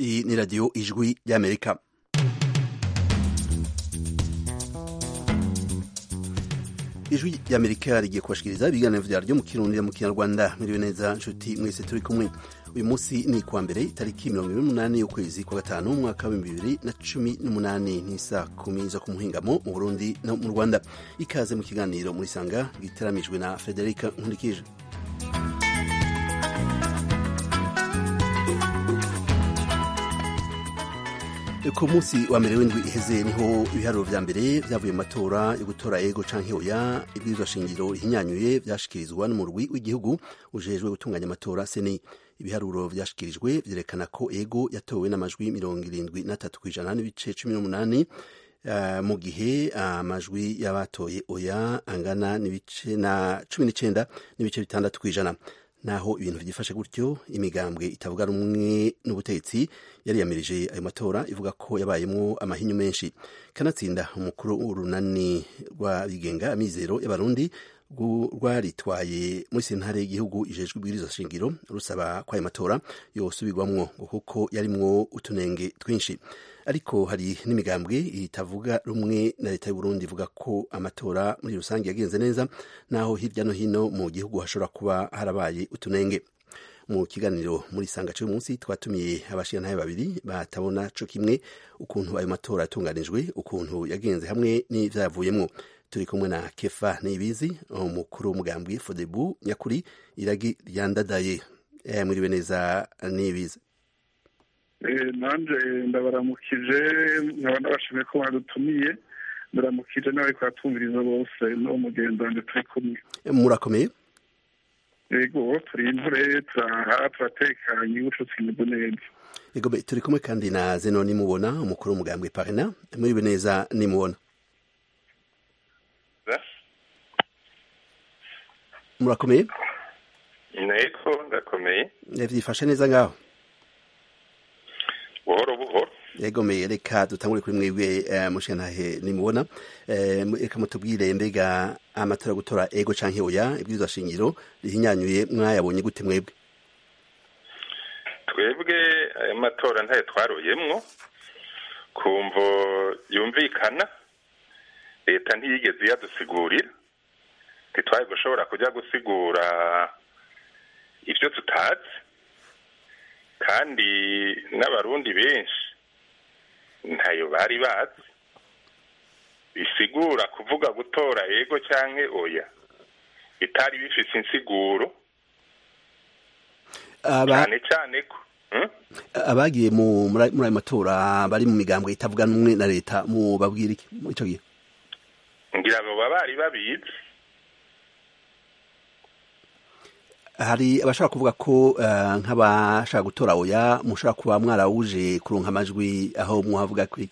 Iyi ni radiyo ijwi ry'amerika ijwi ry'amerika rigiye kubashikiriza ibiganiro vyaryo mu kirundi mu kinyarwanda miriwe neza nshuti mwese turi kumwe uyu munsi ni kuwa mbere itariki mirongo ibiri n'umunani y'ukwezi kwa gatanu umwaka w'ibihumbi bibiri na cumi n'umunani n'isa kumi zo ku muhingamo mu burundi no mu rwanda ikaze mu kiganiro muri sanga giteramijwe na frederica nkurikije ku munsi wa mbere w'indwi iheze niho ibiharuro vya mbere vyavuye mu matora yo gutora ego canke oya ibwirizwa shingiro rihinyanyuye vyashikirizwa n'umurwi w'igihugu ujejwe gutunganya amatora seni ibiharuro vyashikirijwe vyerekana ko ego yatowe n'amajwi mirongo irindwi na tatu kw'ijana n'ibice cumi n'umunani uh, mu gihe amajwi uh, y'abatoye oya angana n'ibice na cumi n'icenda n'ibice bitandatu kw'ijana naho ibintu vyifashe gutyo imigambwe itavuga rumwe n'ubutegetsi yariyamirije ayo matora ivuga ko yabayemwo amahinyu menshi kanatsinda umukuru w'urunani rw'abigenga amizero y'abarundi rwaritwaye muri sentare y'igihugu ijejwe ibwirizwa shingiro rusaba ko ayo matora yosubirwamwo kuko yarimwo utunenge twinshi ariko hari n'imigambwe itavuga rumwe na leta y'uburundi ivuga ko amatora muri rusange yagenze neza naho hirya no hino mu gihugu hashobora kuba harabaye utunenge mu kiganiro muri sanga cy'uyu munsi twatumiye abashingantahe babiri batabona co kimwe ukuntu ayo matora yatunganijwe ukuntu yagenze hamwe n'ivyavuyemwo turi kumwe na kefa nibizi umukuru w'umugambwe fodebu nyakuri iragi ryandadaye eh, mwiriwe neza nibizi nanje ndabaramukije nkaba ndabashimiye ko badutumiye ndaramukije n'abari kuhatumviriza bose n'uwo mugenzi wanjye turi kumwe murakomeye yego turi intore turaha turatekanye ubucutsi imeze neza yego turi kumwe kandi na zeno nimubona umukuru w'umugambwe parena mwiriwe neza nimubona murakomeye nteko ndakomeye vyifashe neza ngaho buhoro buhoro yegomeye reka dutangure kuri mwebwe uh, mushingantahe nimubona uh, reka mutubwire mbega amatora yo gutora ego canke oya ibwirizwa shingiro rihinyanyuye mwayabonye gute mwebwe twebwe ayo matora ntayo twaroyemwo kumvo yumvikana leta ntiyigeze iyadusigurira ntitwari gushobora kujya gusigura ibyo tutazi kandi n'abarundi benshi ntayo bari bazi bisigura kuvuga gutora ego cyangwa oya bitari bifite insiguro cyane cyane ko abagiye muri ayo matora bari mu migambwe itavuga n'umwe na leta mu babwira iki muri icyo gihe ngira ngo baba bari babizi hari abashaka kuvuga ko nk'abashaka gutora oya mushobora kuba mwarawuje kuronka amajwi aho muhavuga kuri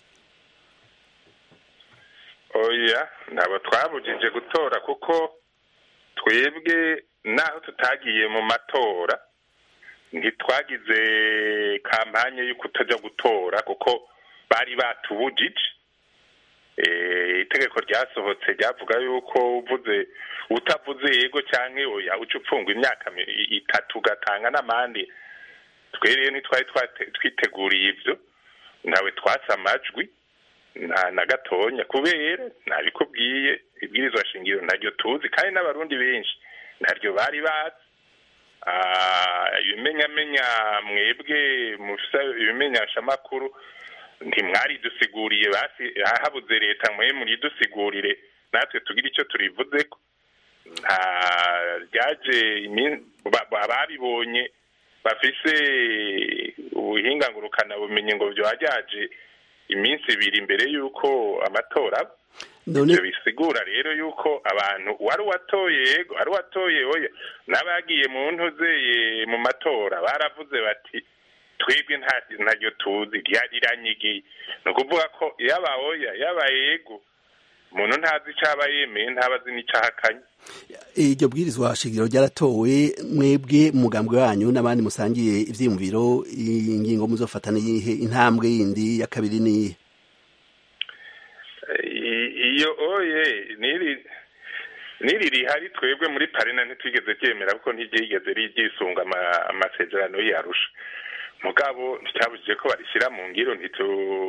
oya ntabwo twabujije gutora kuko twebwe naho tutagiye mu matora ntitwagize kampanye yo kutajya gutora kuko bari batubujije itegeko ryasohotse ryavuga yuko uvuze utavuze yego cyangwa oya uca upfungwa imyaka itatu ugatanga n'amande twe rero ntitwari twiteguriye ibyo ntawe twatse amajwi nta na gatonya kubera ntabikubwiye ibwirizwa shingiro ntaryo tuzi kandi n'abarundi benshi ntaryo bari bazi ibimenyamenya mwebwe mufisa ibimenyeshamakuru ntimwari dusiguriye basi habuze leta mwe muridusigurire natwe tugira icyo turivuze ko nta ryaje ababibonye bafise ubuhinga ngurukana bumenyi ngo byajyaje iminsi ibiri imbere y'uko amatora ibyo bisigura rero yuko abantu wari uwatoye yego wari uwatoye oya n'abagiye mu ntuzeye mu matora baravuze bati twebwe ntaryo tuzi riranyigiye ni ukuvuga ko yaba oya yaba yego umuntu ntazi icyo aba yemeye ntabazi n'icyo ahakanye iryo bwirizwa shingiro ryaratowe mwebwe umugambwe wanyu n'abandi musangiye ivyiyumviro ingingo muzofata niyihe intambwe yindi ya kabiri niyihe iyo oye niri niri rihari twebwe muri parena ntitwigeze ryemera kuko ntiryigeze ryisunga amasezerano yarusha mugabo nticyabujije ko barishyira mu ngiro ntitu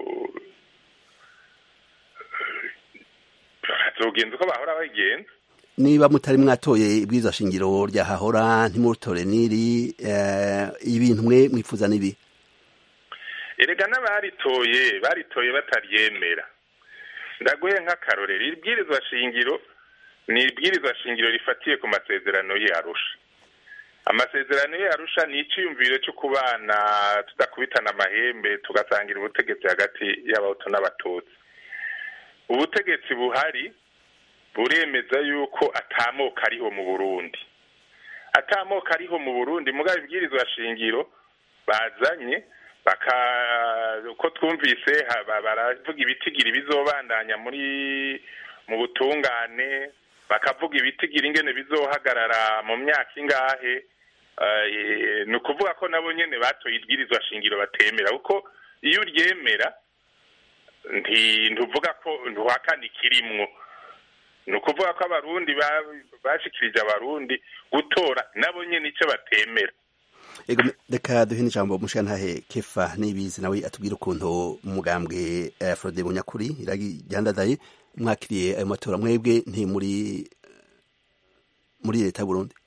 bazogenza uko bahora bagenza niba mutari mwatoye ibwirizwa shingiro rya hahora ntimurutore n'iri ibintu mwe mwifuza n'ibi erega n'abaritoye baritoye bataryemera ndaguhe nk'akarorero ibwirizwa shingiro ni ibwirizwa shingiro rifatiye ku masezerano y'arusha amasezerano y'arusha ni icyiyumviro cyo kubana tudakubitana amahembe tugasangira ubutegetsi hagati y'abahutu n'abatutsi ubutegetsi buhari buremeza yuko atamoka ariho mu burundi atamoka ariho mu burundi mugabo ibwirizwa shingiro bazanye baka uko twumvise baravuga ibitigiri bizobandanya muri mu butungane bakavuga ibitigiri ingene bizohagarara mu myaka ingahe ni ukuvuga ko nabo nyene batoye ibwirizwa shingiro batemera kuko iyo uryemera ntuvuga ko ntuhakana ikirimwo ni ukuvuga ko abarundi bashikirije abarundi gutora nabo nyene icyo batemera reka duhe n'ijambo mushantahe kefa n'ibizi nawe atubwira ukuntu umugambwe frode bunyakuri iragandadaye mwakiriye ayo matora mwebwe nti muri muri leta y'uburundi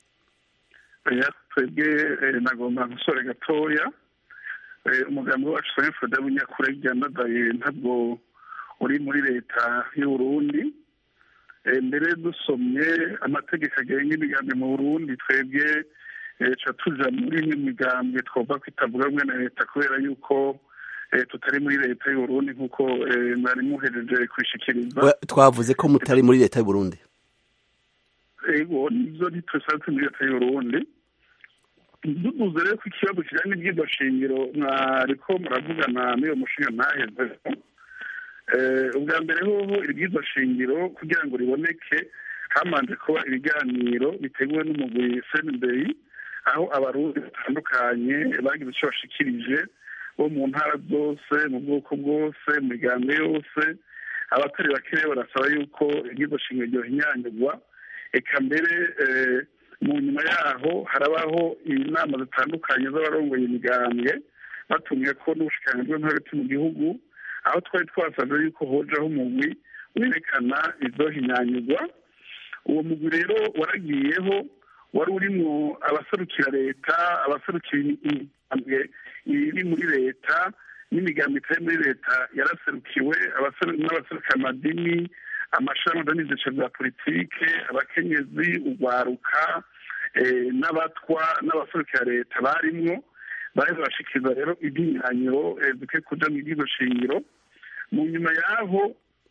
twebwe nagomba gusore gatoya umugambi wacu sa frode bunyakuri igandadaye ntabwo uri muri leta y'uburundi mbere dusomye amategeko agenga imigambi mu burundi twebwe ca tuja muri imwe migambwe twumva ko itavuga rumwe na leta kubera yuko tutari muri leta y'uburundi nk'uko mwari muhereje kwishikiriza twavuze ko mutari muri leta y'uburundi ego nivyo ntitwesatse muri leta y'uburundi duduze rero ko ikibazo kijanye n'ivyigwa shingiro mwariko muravugana n'iyo mushinga ntaheze ubwa mbere hoho ibwirizwa shingiro kugira ngo riboneke hamanje kuba ibiganiro biteguwe n'umugwi sendeyi aho abarundi batandukanye bagize icyo bashikirije bo mu ntara zose mu bwoko bwose mu migambi yose abatari bakeya barasaba yuko ibwirizwa shingiro ryohinyanyurwa eka mbere mu nyuma yaho harabaho inama zitandukanye z'abarongoye imigambwe batumye ko n'ubushikiranganji bw'intore mu gihugu aho twari twasabye yuko hojaho umugwi werekana izohinyanyurwa uwo mugwi rero waragiyeho wari urimo abaserukira leta abaserukira imigambwe iri muri leta n'imigambi itari muri leta yaraserukiwe n'abaserukira amadini amashami n'ibyiciro bya politike abakenyezi urwaruka n'abatwa n'abaserukira leta barimwo bari barashikiriza rero iby'imyanyo dukwiye kuja mu bw'izo shingiro mu nyuma y'aho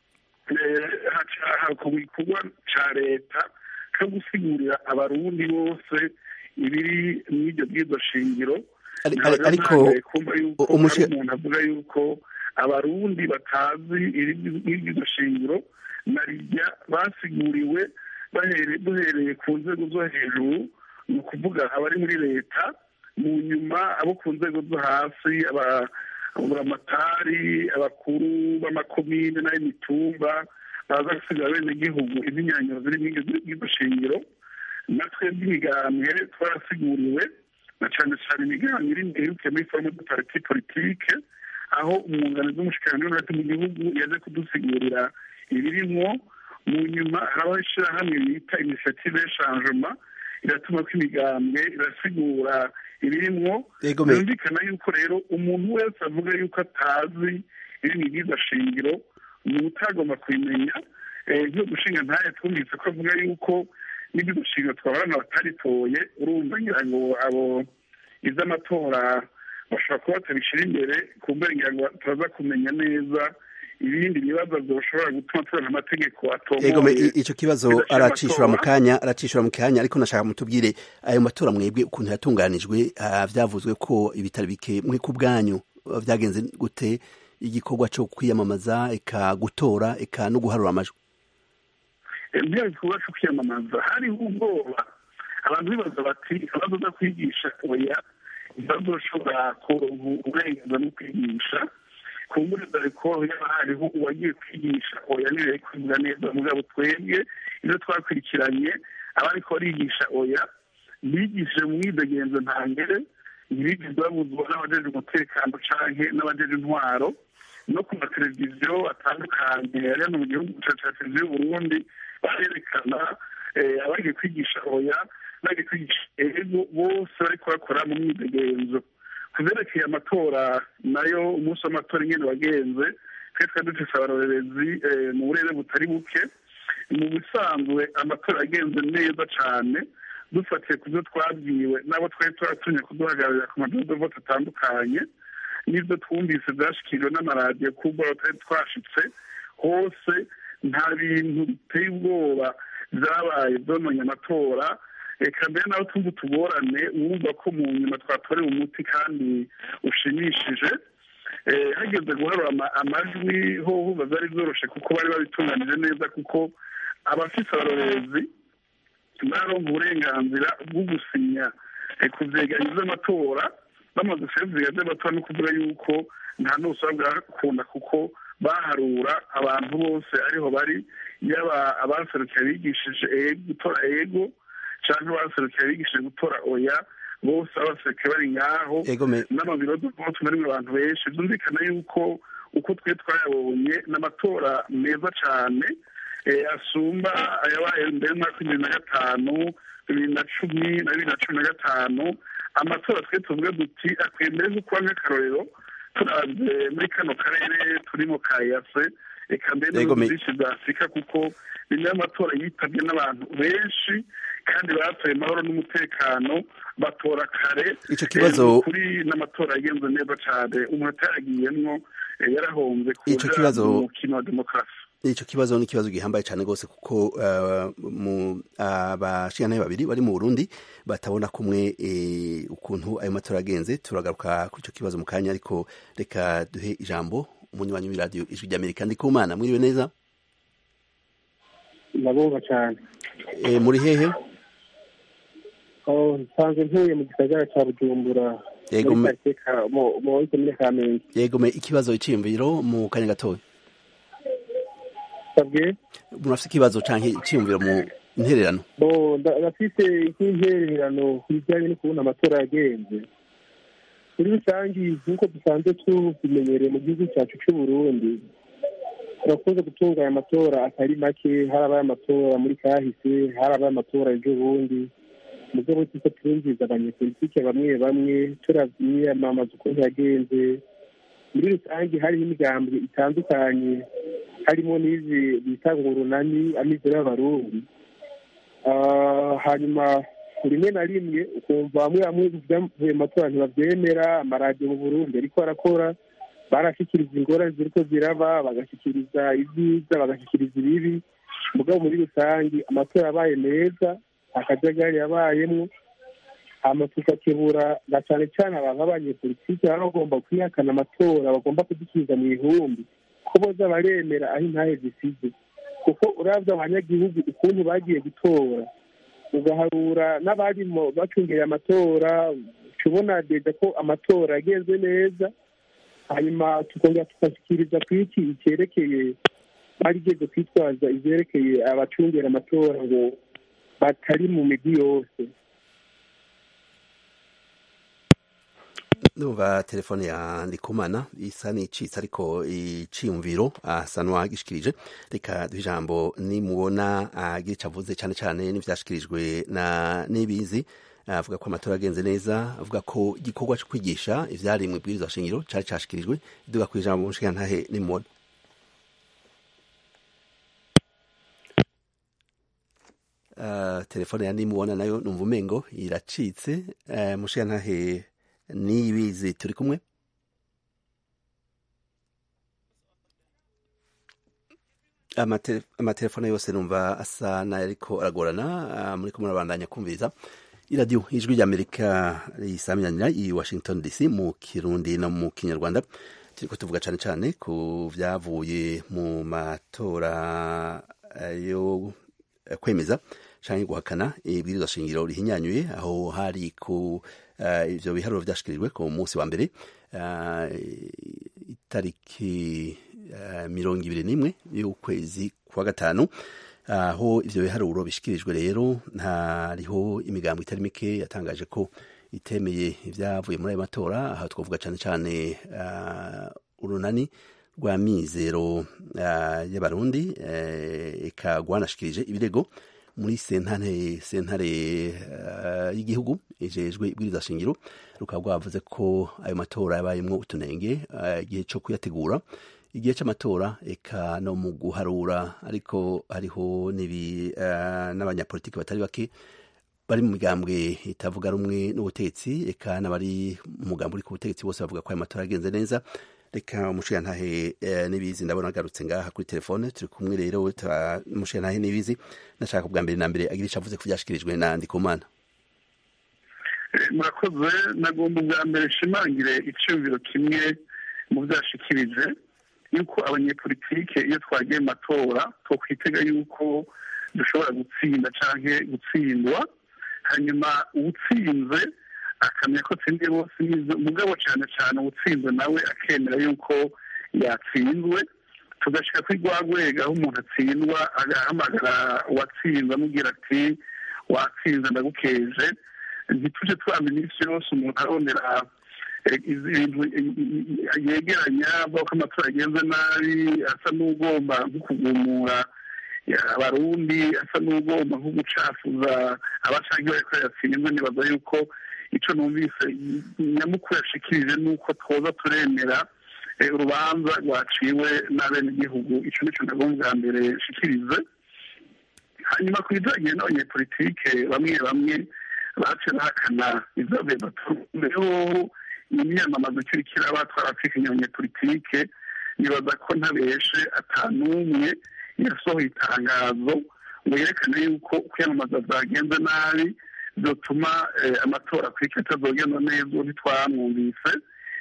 hakorwa igikorwa ca leta cyo gusigurira abarundi bose ibiri mw'iryo bw'izo shingiro ariko kumva yuko umuntu avuga yuko abarundi batazi ibyo shingiro na rijya basiguriwe duhereye ku nzego zo hejuru ni ukuvuga abari muri leta mu nyuma abo ku nzego zo hasi aburamatari abakuru b'amakomine n'ay'imitumba baza gusiga bene gihugu iz'imyanyo ziri mw'iryo shingiro natwe by'imigambwe twarasiguriwe na cyane cyane imigambi iri imbere irukiye muri forume de pariti politike aho umwunganizi w'umushikiranganji w'intore mu gihugu yaje kudusigurira ibirimwo mu nyuma harabaho ishyirahamwe bita inisiyative y'ishanjema iratuma ko imigambwe irasigura ibirimwo byumvikana yuko rero umuntu wese avuga yuko atazi iri mu bwiza shingiro ni utagomba kubimenya nk'iyo gushinga ntaye twumvise ko avuga yuko n'ibyo shingiro twabarana bataritoye urumva ngira ngo abo iz'amatora bashobora kuba batabishyira imbere ku ngira ngo turaza kumenya neza ibindi bibazo bishobora gutuma tubona amategeko atomoye icyo kibazo aracishura mu kanya aracishura mu kanya ariko nashaka mutubwire ayo matora mwebwe ukuntu yatunganijwe byavuzwe ko ibitari bike mwe ku bwanyu byagenze gute igikorwa cyo kwiyamamaza eka gutora eka no guharura amajwi ibyo gikorwa cyo kwiyamamaza hariho ubwoba abantu bibaza bati ikibazo zo kwigisha oya ikibazo ushobora kuronka uburenganzira bwo kwigisha ku mbure dore ko yaba hariho uwagiye kwigisha oya niwe kwiga neza mugabo twebwe ibyo twakurikiranye abariko barigisha oya bigishije mu mwidegenzo ntangere ntibigeze babuzwa n'abajeje umutekano canke n'abajeje intwaro no ku mateleviziyo atandukanye ari hano mu gihugu ca televiziyo y'uburundi barerekana abagiye kwigisha oya bagiye kwigisha ego bose bariko bakora mu myidegenzo ku vyerekeye amatora nayo umunsi w'amatora ingene wagenze twe twari dufise abarorerezi mu burere butari buke mu bisanzwe amatora yagenze neza cane dufatiye ku byo twabwiwe n'abo twari turatumye kuduhagararira ku madodovote atandukanye n'ibyo twumvise byashyikirijwe n'amaradiyo kubwo tutari twashitse hose nta bintu biteye ubwoba byabaye byononye amatora reka mbere nawe tumva utugorane wumva ko mu nyuma twatorewe umuti kandi ushimishije hageze guharura amajwi hoho byari byoroshe kuko bari babitunganije neza kuko abafite abarorerezi baronga uburenganzira bwo gusinya ku byegeranyo by'amatora bamaze kubivuga by'amatora no kuvuga yuko nta n'ubusaba bwakunda kuko baharura abantu bose ariho bari yaba abaserukiye bigishije gutora ego cyangwa abaserukiye bigishije gutora oya bose abaserukiye bari ngaho n'amabiro y'umunsi muri abantu benshi byumvikana yuko uko twe twayabonye n'amatora meza cyane asumba ayabaye mbere y'umwaka w'ibihumbi na gatanu bibiri na cumi na bibiri na cumi na gatanu amatora twe tuvuge duti akwiye mbere zo kuba nk'akarorero turabye muri kano karere turimo ka yase reka mbere n'ibihugu byinshi bya afurika kuko ni nayo matora yitabwe n'abantu benshi kandi batoye amahoro n'umutekano batora kare icyo kibazo kuri n'amatora yagenze neza cyane umuntu ataragiyemwo yarahombye Ico kibazo- kuja mu mukino wa demokarasi icyo kibazo ni ikibazo gihambaye cyane rwose kuko uh, mu abashinganaye babiri bari mu Burundi batabona kumwe eh, ukuntu ayo matora agenze turagaruka kuri icyo kibazo mu kanya ariko reka duhe ijambo umunywanyi w'iradiyo ijwi ry'Amerika ndikumana mwiriwe neza ndabumva cyane e, muri hehe Oh, nsanzwe ntuye mu gisagara cya bujumbura Yego, muri me- quartier ka- mu mu komine kamenge yego me ikibazo iciyumviro mu kanya gatoya sabwe murafite ikibazo canke iciyumviro mu intererano bo nda- ndafise nk'intererano ku bijyanye no kubona amatora yagenze muri rusange nk'uko dusanzwe tubimenyereye mu gihugu cyacu cy'u Burundi turakunze gutunganya amatora atari make harabaye amatora muri kahise harabaye amatora ejo bundi mu rwego rwo turumviza abanyepolitike bamwe bamwe turamwiyamamaza ukuntu yagenze muri rusange hariho imigambi itandukanye harimo n'izi bita ngo urunani amizero y'abarundi Ah, hanyuma rimwe na rimwe ukumva bamwe bamwe byavuye mu matora ntibabyemera amaradiyo mu burundi ariko arakora barashyikiriza ingorane ziriko ziraba bagashyikiriza ibyiza bagashyikiriza ibibi mugabo muri rusange amatora yabaye meza akajagari yabayemwo hama tugakebura na cane cane abantu b'abanyepolitike baba bagomba kwihakana amatora bagomba kudusubiza mu ihumbi ko boza baremera aho intahe zisize kuko uravye abanyagihugu ukuntu bagiye gutora ugaharura n'abarimo bacungeye amatora uca ubona deja ko amatora yagenze neza hanyuma tukongera tugashyikiriza ku iki icyerekeye barigeze kwitwaza ivyerekeye abacungera amatora ngo batari mu migi yose ndumva telefone ya ndikumana isa n'icitse ariko iciyumviro asa n'uwagishikirije reka duhe ijambo nimubona agira ico avuze cane cane n'ivyashikirijwe na nibizi avuga ko amatora agenze neza avuga ko igikorwa co kwigisha ivyari mu ibwirizwa shingiro cari cashikirijwe duga ku ijambo mushikantahe nimubona Uh, telefone ya nimubona nayo numva umengo iracitse uh, mushikantahe nibizi turi kumwe Amate- amatelefone yose numva asa n'ariko aragorana ah, muriko murabandanya kumviriza iradiyo ijwi ry'amerika risaminanira i washington dc mu kirundi no mu kinyarwanda turiko tuvuga cane cane ku vyavuye mu matora eh, yo eh, kwemeza canke guhakana ibwirizwa shingiro rihinyanyuye aho hari ku eh, ivyo biharuro vyashikirijwe ku munsi wa mbere eh, itariki eh, mirongo ibiri n'imwe y'ukwezi kwa gatanu aho ivyo biharuro bishikirijwe rero hariho imigambo itari mike yatangaje ko itemeye ibyavuye muri ayo matora aha twavuga cyane cyane urunani rwa mizero y'abarundi eka rwanashikirije ibirego muri sentare sentare y'igihugu ijejwe ibwiriza shingiro rukaba rwavuze ko ayo matora yabayemwo utunenge igihe cyo kuyategura igihe cy'amatora eka no mu guharura ariko hariho n'ibi n'abanyapolitiki batari bake bari mu migambwe itavuga rumwe n'ubutegetsi eka n'abari mu mugambi uri ku butegetsi bose bavuga ko ayo matora yagenze neza reka umushirantahe n'ibizi ndabona agarutse ngaha kuri telefone turi kumwe rero umushirantahe n'ibizi nashaka bwa mbere na mbere agira icyo avuze ko byashikirijwe na ndikumana murakoze nagomba ubwa mbere nshimangire icyumviro kimwe mu byashikirije yuko abanyepolitike iyo twagiye mu matora twakwitega yuko dushobora gutsinda cyangwa gutsindwa hanyuma uwutsinze akamenya ko atsindiye bose n'izo mugabo cyane cyane uwutsinze nawe akemera yuko yatsinzwe tugashyira kuri rwa rwego aho umuntu atsindwa agahamagara uwatsinze amubwira ati watsinze ndagukeje ntitujye twamenya iminsi yose umuntu arondera ibintu yegeranya avuga ko amatora agenze nabi asa n'ugomba nko kugumura abarundi asa n'ugomba nko gucafuza abacangi bariko yatsinze nibaza yuko icyo numvise nyamukuru yashikirije ni uko twoza turemera urubanza rwaciwe n'abenegihugu icyo nicyo nagomba bwa mbere nshikirize hanyuma ku bijyanye n'abanyepolitike bamwe bamwe baciye bahakana ibyavuye mbere imyamamazo ikiri kiraba twarafite abanyepolitike nibaza ko ntabeshe atanumwe yasohoye itangazo ngo yerekane yuko kwiyamamaza byagenze nabi byatuma amatora kuri cyo atazogenda neza ntitwamwumvise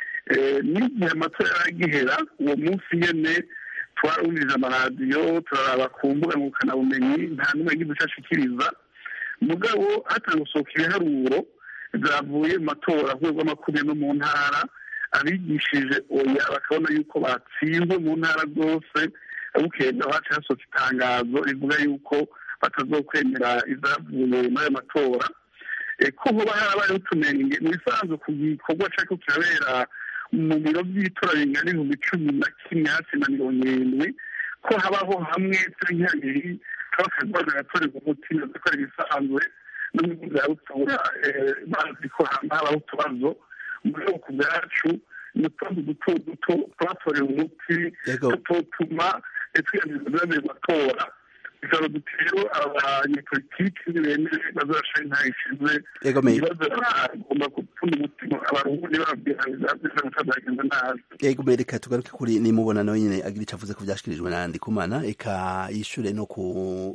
n'igihe amatora yaragihera uwo munsi nyine twarumvise amaradiyo turaraba ku mbuga ngurukanabumenyi nta n'umwe yagize icyo ashikiriza mugabo hatanga gusohoka ibiharuro byavuye mu matora ku rwego rw'amakumyabiri no mu ntara abigishije oya bakabona yuko batsinzwe mu ntara zose bukenda haca hasohoka itangazo rivuga yuko batazokwemera ibyavuye muri ayo matora ko hoba harabayeho utunenge mu bisanzwe ku gikorwa cyariko kirabera mu biro by'itora bingana ibihumbi cumi na kimwe hafi na mirongo irindwi ko habaho hamwe cyangwa habiri kaba kagwaga gatorerwa umuti nazo ko ari ibisanzwe no mu bya butora bazi ko habaho utubazo mu bwoko bwacu ni utubazo duto duto twatorewe umuti tutotuma twiyamiriza byabereye matora bikaba dutero abanyepolitiki ntibemere bazashira intayo ishize ibibazo bagomba gupfunda umutima abarundi bababwira bizabiza mutazagenza nabi yego reka tugaruke kuri nimubona nawe nyine agira icyo avuze ko byashikirijwe na ndikumana eka yishure no ku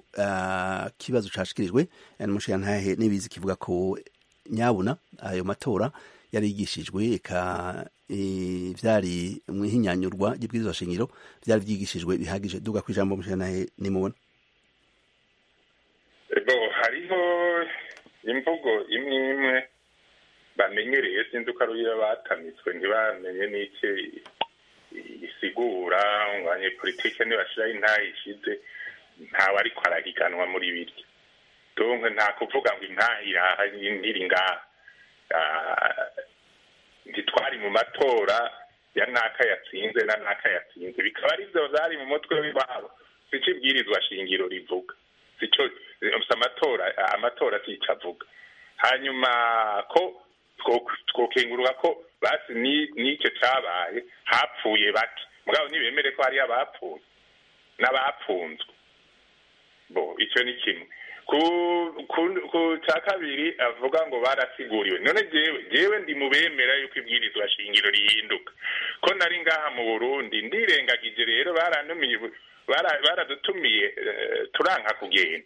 kibazo cashikirijwe n'umushirantahe n'ibizi kivuga ko nyabuna ayo matora yari yigishijwe eka vyari mwihinyanyurwa ry'ibwirizwa shingiro vyari vyigishijwe bihagije duga ku ijambo mushirantahe nimubona ego hariho imvugo imwe imwe bamenyereye sinzi uko ari iyo batamitswe ntibamenye n'iki isigura ngo abanyepolitike ntibashiraho intahe ishize ntawe ariko arahiganwa muri biryo donke nta kuvuga ngo intahe iraha ntiri ngaha ntitwari mu matora ya naka yatsinze na naka yatsinze bikaba ari byo byari mu mutwe w'iwabo sico ibwirizwa shingiro rivuga sico amatora amatora sico avuga hanyuma ko twokengurura ko basi n'icyo cyabaye hapfuye bake mugabo ntibemere ko hariyo abapfuye n'abapfunzwe bo icyo ni kimwe ku cya kabiri avuga ngo barasiguriwe none jewe jewe ndi mu bemera yuko ibwirizwa shingiro rihinduka ko nari ngaha mu burundi ndirengagije rero barantumiye baradutumiye turanka kugenda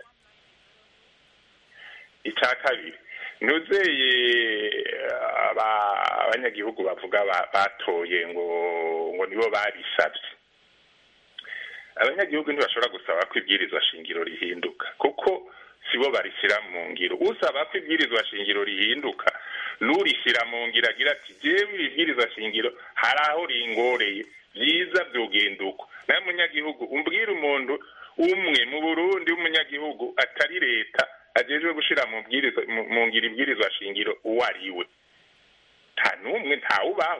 icya kabiri nuzeye abanyagihugu bavuga batoye ngo ngo nibo babisabye abanyagihugu ntibashobora gusaba ko ibwirizwa shingiro rihinduka kuko sibo barishyira mu ngiro usaba ko ibwirizwa shingiro rihinduka n'urishyira mu ngiro agira ati jewe ibwirizwa shingiro hari aho ringoreye byiza byogenda uko nawe munyagihugu umbwira umuntu umwe mu burundi w'umunyagihugu atari leta ajejwe gushira mu bwiriza mu ngira ibwirizwa shingiro uwo ari we nta n'umwe ntawubaho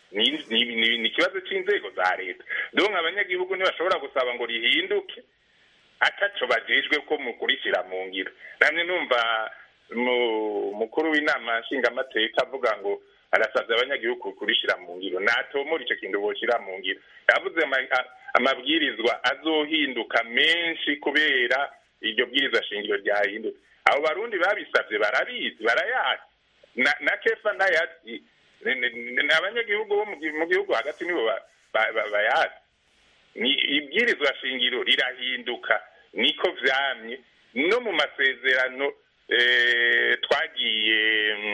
ni ikibazo cy'inzego za leta donc abanyagihugu ntibashobora gusaba ngo rihinduke ataco bajejwe ko mukurikira mu ngiro namwe numva mukuru w'inama nshingamateka avuga ngo arasabye abanyagihugu kurishira mu ngiro natomora ico kintu boshira mu ngiro yavuze amabwirizwa azohinduka menshi kubera iryo bwirizwa shingiro ryahindutse abo barundi babisabye barabizi barayazi na kefa nayazi ni abanyagihugu bo mu gihugu hagati nibo bayazi ni ibwirizwa shingiro rirahinduka niko vyamye no mu masezerano twagiye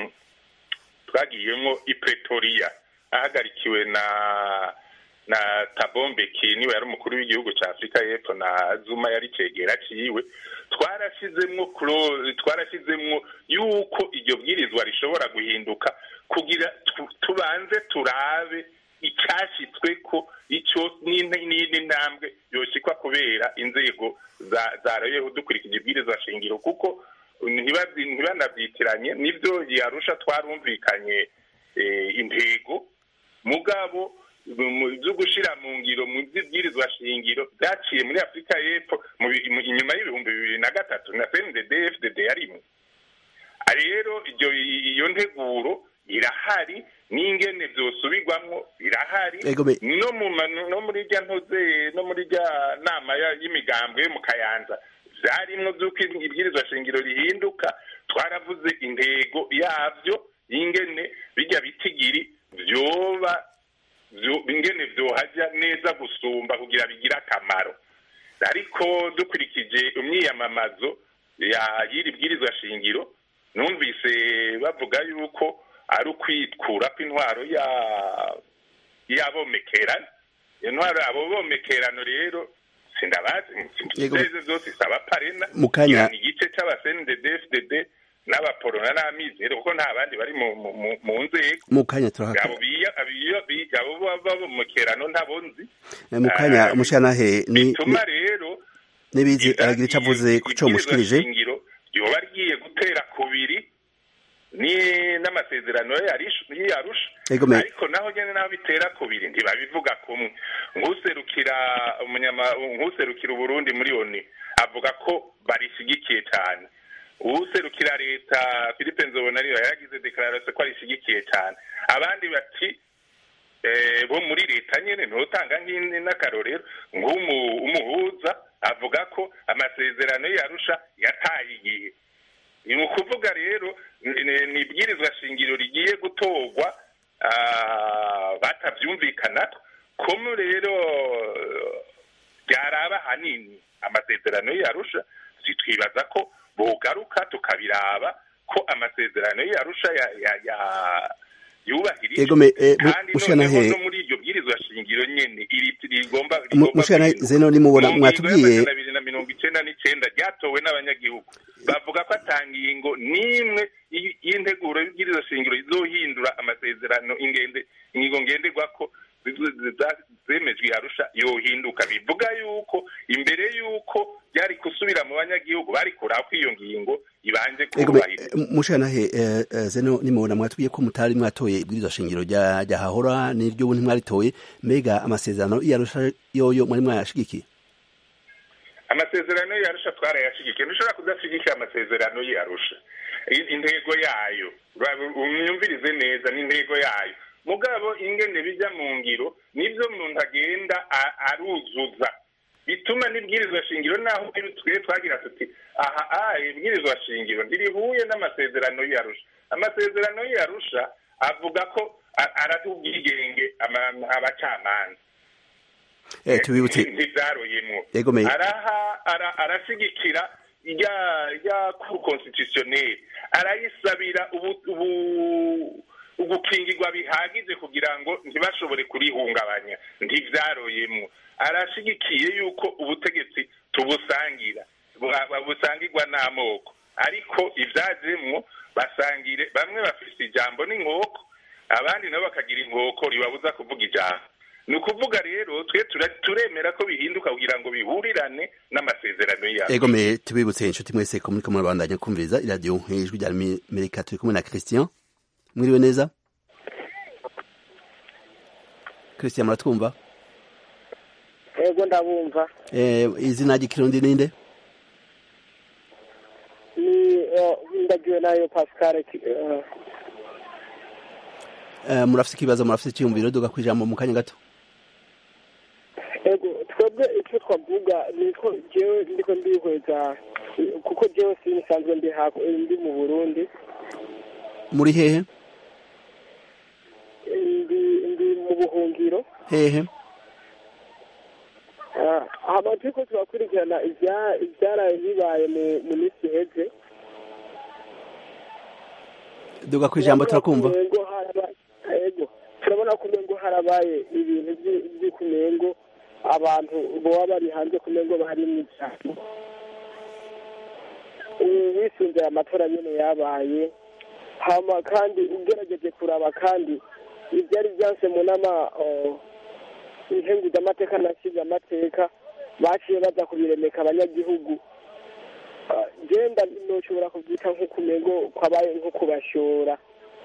twagiyemo i pretoria ahagarikiwe na na tabombeki niwe yari umukuru w'igihugu cya afurika y'epfo na zuma yari cegera ciwe twarashizemwo twarashizemwo yuko iryo bwirizwa rishobora guhinduka kugira tubanze turabe icyashyitsweko icyo n'indi ntambwe yoshikwa kubera inzego zarayeho dukurikije ibwirizwa shingiro kuko ntibanabyitiranye nibyo yarusha twarumvikanye intego mugabo byo gushyira mu ngiro mu by'ibwirizwa shingiro byaciye muri afurika y'epfo inyuma y'ibihumbi bibiri na gatatu na cndd fdd yarimwe rero iyo nteguro irahari n'ingene byosubirwamo birahari no mu no muri rya ntuze no muri rya nama y'imigambwe yo mu kayanza byarimwo by'uko ibwirizwa shingiro rihinduka twaravuze intego yabyo y'ingene bijya bitigiri byoba ingene byohajya neza gusumba kugira bigire akamaro ariko dukurikije imyiyamamazo y'iri bwirizwa shingiro numvise bavuga yuko ari ukwitwura kw'intwaro y'abomekerano intwaro abo bomekerano rero sindabazi inzego zose isaba parena mu kanya ni igice c'abasnddd n'abaporona n'amizero kuko nta bandi bari mu nzego mu kanya turahaka abo abo babomekerano ntabonzi mu kanya umushanahe ni bituma rero nibizi aragira ico avuze ku co mushikirije yoba rigiye gutera kubiri ni n'amasezerano yarusha ariko naho nyene naho bitera kubiri ntibabivuga kumwe nk'userukira umunyama nk'userukira uburundi muri oni avuga ko barishigikiye cyane uwuserukira leta philippe nzobonariyo yaragize dekararasiyo ko arishigikiye cyane abandi bati bo muri leta nyene ntutanga n'akarorero nk'umuhuza avuga ko amasezerano yarusha yataye igihe ni ukuvuga rero ni ibwirizwa shingiro rigiye gutorwa batabyumvikana komu rero byaraba hanini amasezerano yarusha twibaza ko bogaruka tukabiraba ko amasezerano yarusha yubahirijwe kandi noneho no muri iryo bwirizwa shingiro nyene rigomba mushana zeno nimubona mwatubwiye bibiri na mirongo icenda n'icenda ryatowe n'abanyagihugu bavuga ko atangingo n'imwe y'integuro y'ibwirizwa shingiro izohindura amasezerano ingende ingingo ngenderwako zemejwe yarusha yohinduka bivuga yuko imbere yuko byari gusubira mu banyagihugu bari kurako iyo ngingo ibanje kubahiriza mushanahe zeno nimubona mwatubwiye ko mutari mwatoye ibwirizwa shingiro rya hahora n'iryo ubu ntimwaritoye mbega amasezerano yarusha yoyo mwari mwayashigikiye amasezerano yarusha twarayashigikiye ntushobora kudashigikira amasezerano yarusha intego yayo umyumvirize neza n'intego yayo mugabo ingene bijya mu ngiro nibyo umuntu agenda aruzuza bituma n'ibwirizwa shingiro naho twe twagira tuti aha aha ibwirizwa shingiro ntirihuye n'amasezerano yarusha amasezerano yarusha avuga ko araduha ubwigenge abacamanza tubibutse ntibyaroyemwo yegomeye araha arashigikira rya cour constitutionnelle arayisabira ugukingirwa bihagije kugira ngo ntibashobore kurihungabanya ntibyaroyemwo arashigikiye yuko ubutegetsi tubusangira busangirwa n'amoko ariko ibyajemwo basangire bamwe bafise ijambo n'inkoko abandi nabo bakagira inkoko ribabuza kuvuga ijambo ni ukuvuga rero twe turemera ko bihinduka kugira ngo bihurirane n'amasezerano yabo ego me tubibutse inshuti mwese ko muriko murabandanya kumviriza iradiyo ijwi rya amerika turi kumwe na christian mwiriwe neza christian muratwumva ego ndabumva izina ry'ikirundi ninde ni ndagiwe nayo pascal murafite ikibazo murafite icyiyumviro duga ku ijambo mu kanya gato ego twebwe icyo twavuga ni ko jewe ndiko ndihweza kuko jewe sinisanzwe ndi ndi mu burundi muri hehe ndi ndi mu buhungiro hehe hama turiko turakurikirana ivyaraye bibaye mu minsi iheze duga ku ijambo turakumva ego turabona ko umengo harabaye ibintu vy'ikumengo abantu boba bari hanze kumengo bari mw'ijambo wisunze aya matora nyene yabaye hama kandi ugerageje kuraba kandi ivyari vyanse mu nama inkenguza amateka nasize amateka baciye baza kubiremeka abanyagihugu genda noshobora kuvyita nk'ukumengo kwabaye nko kubashora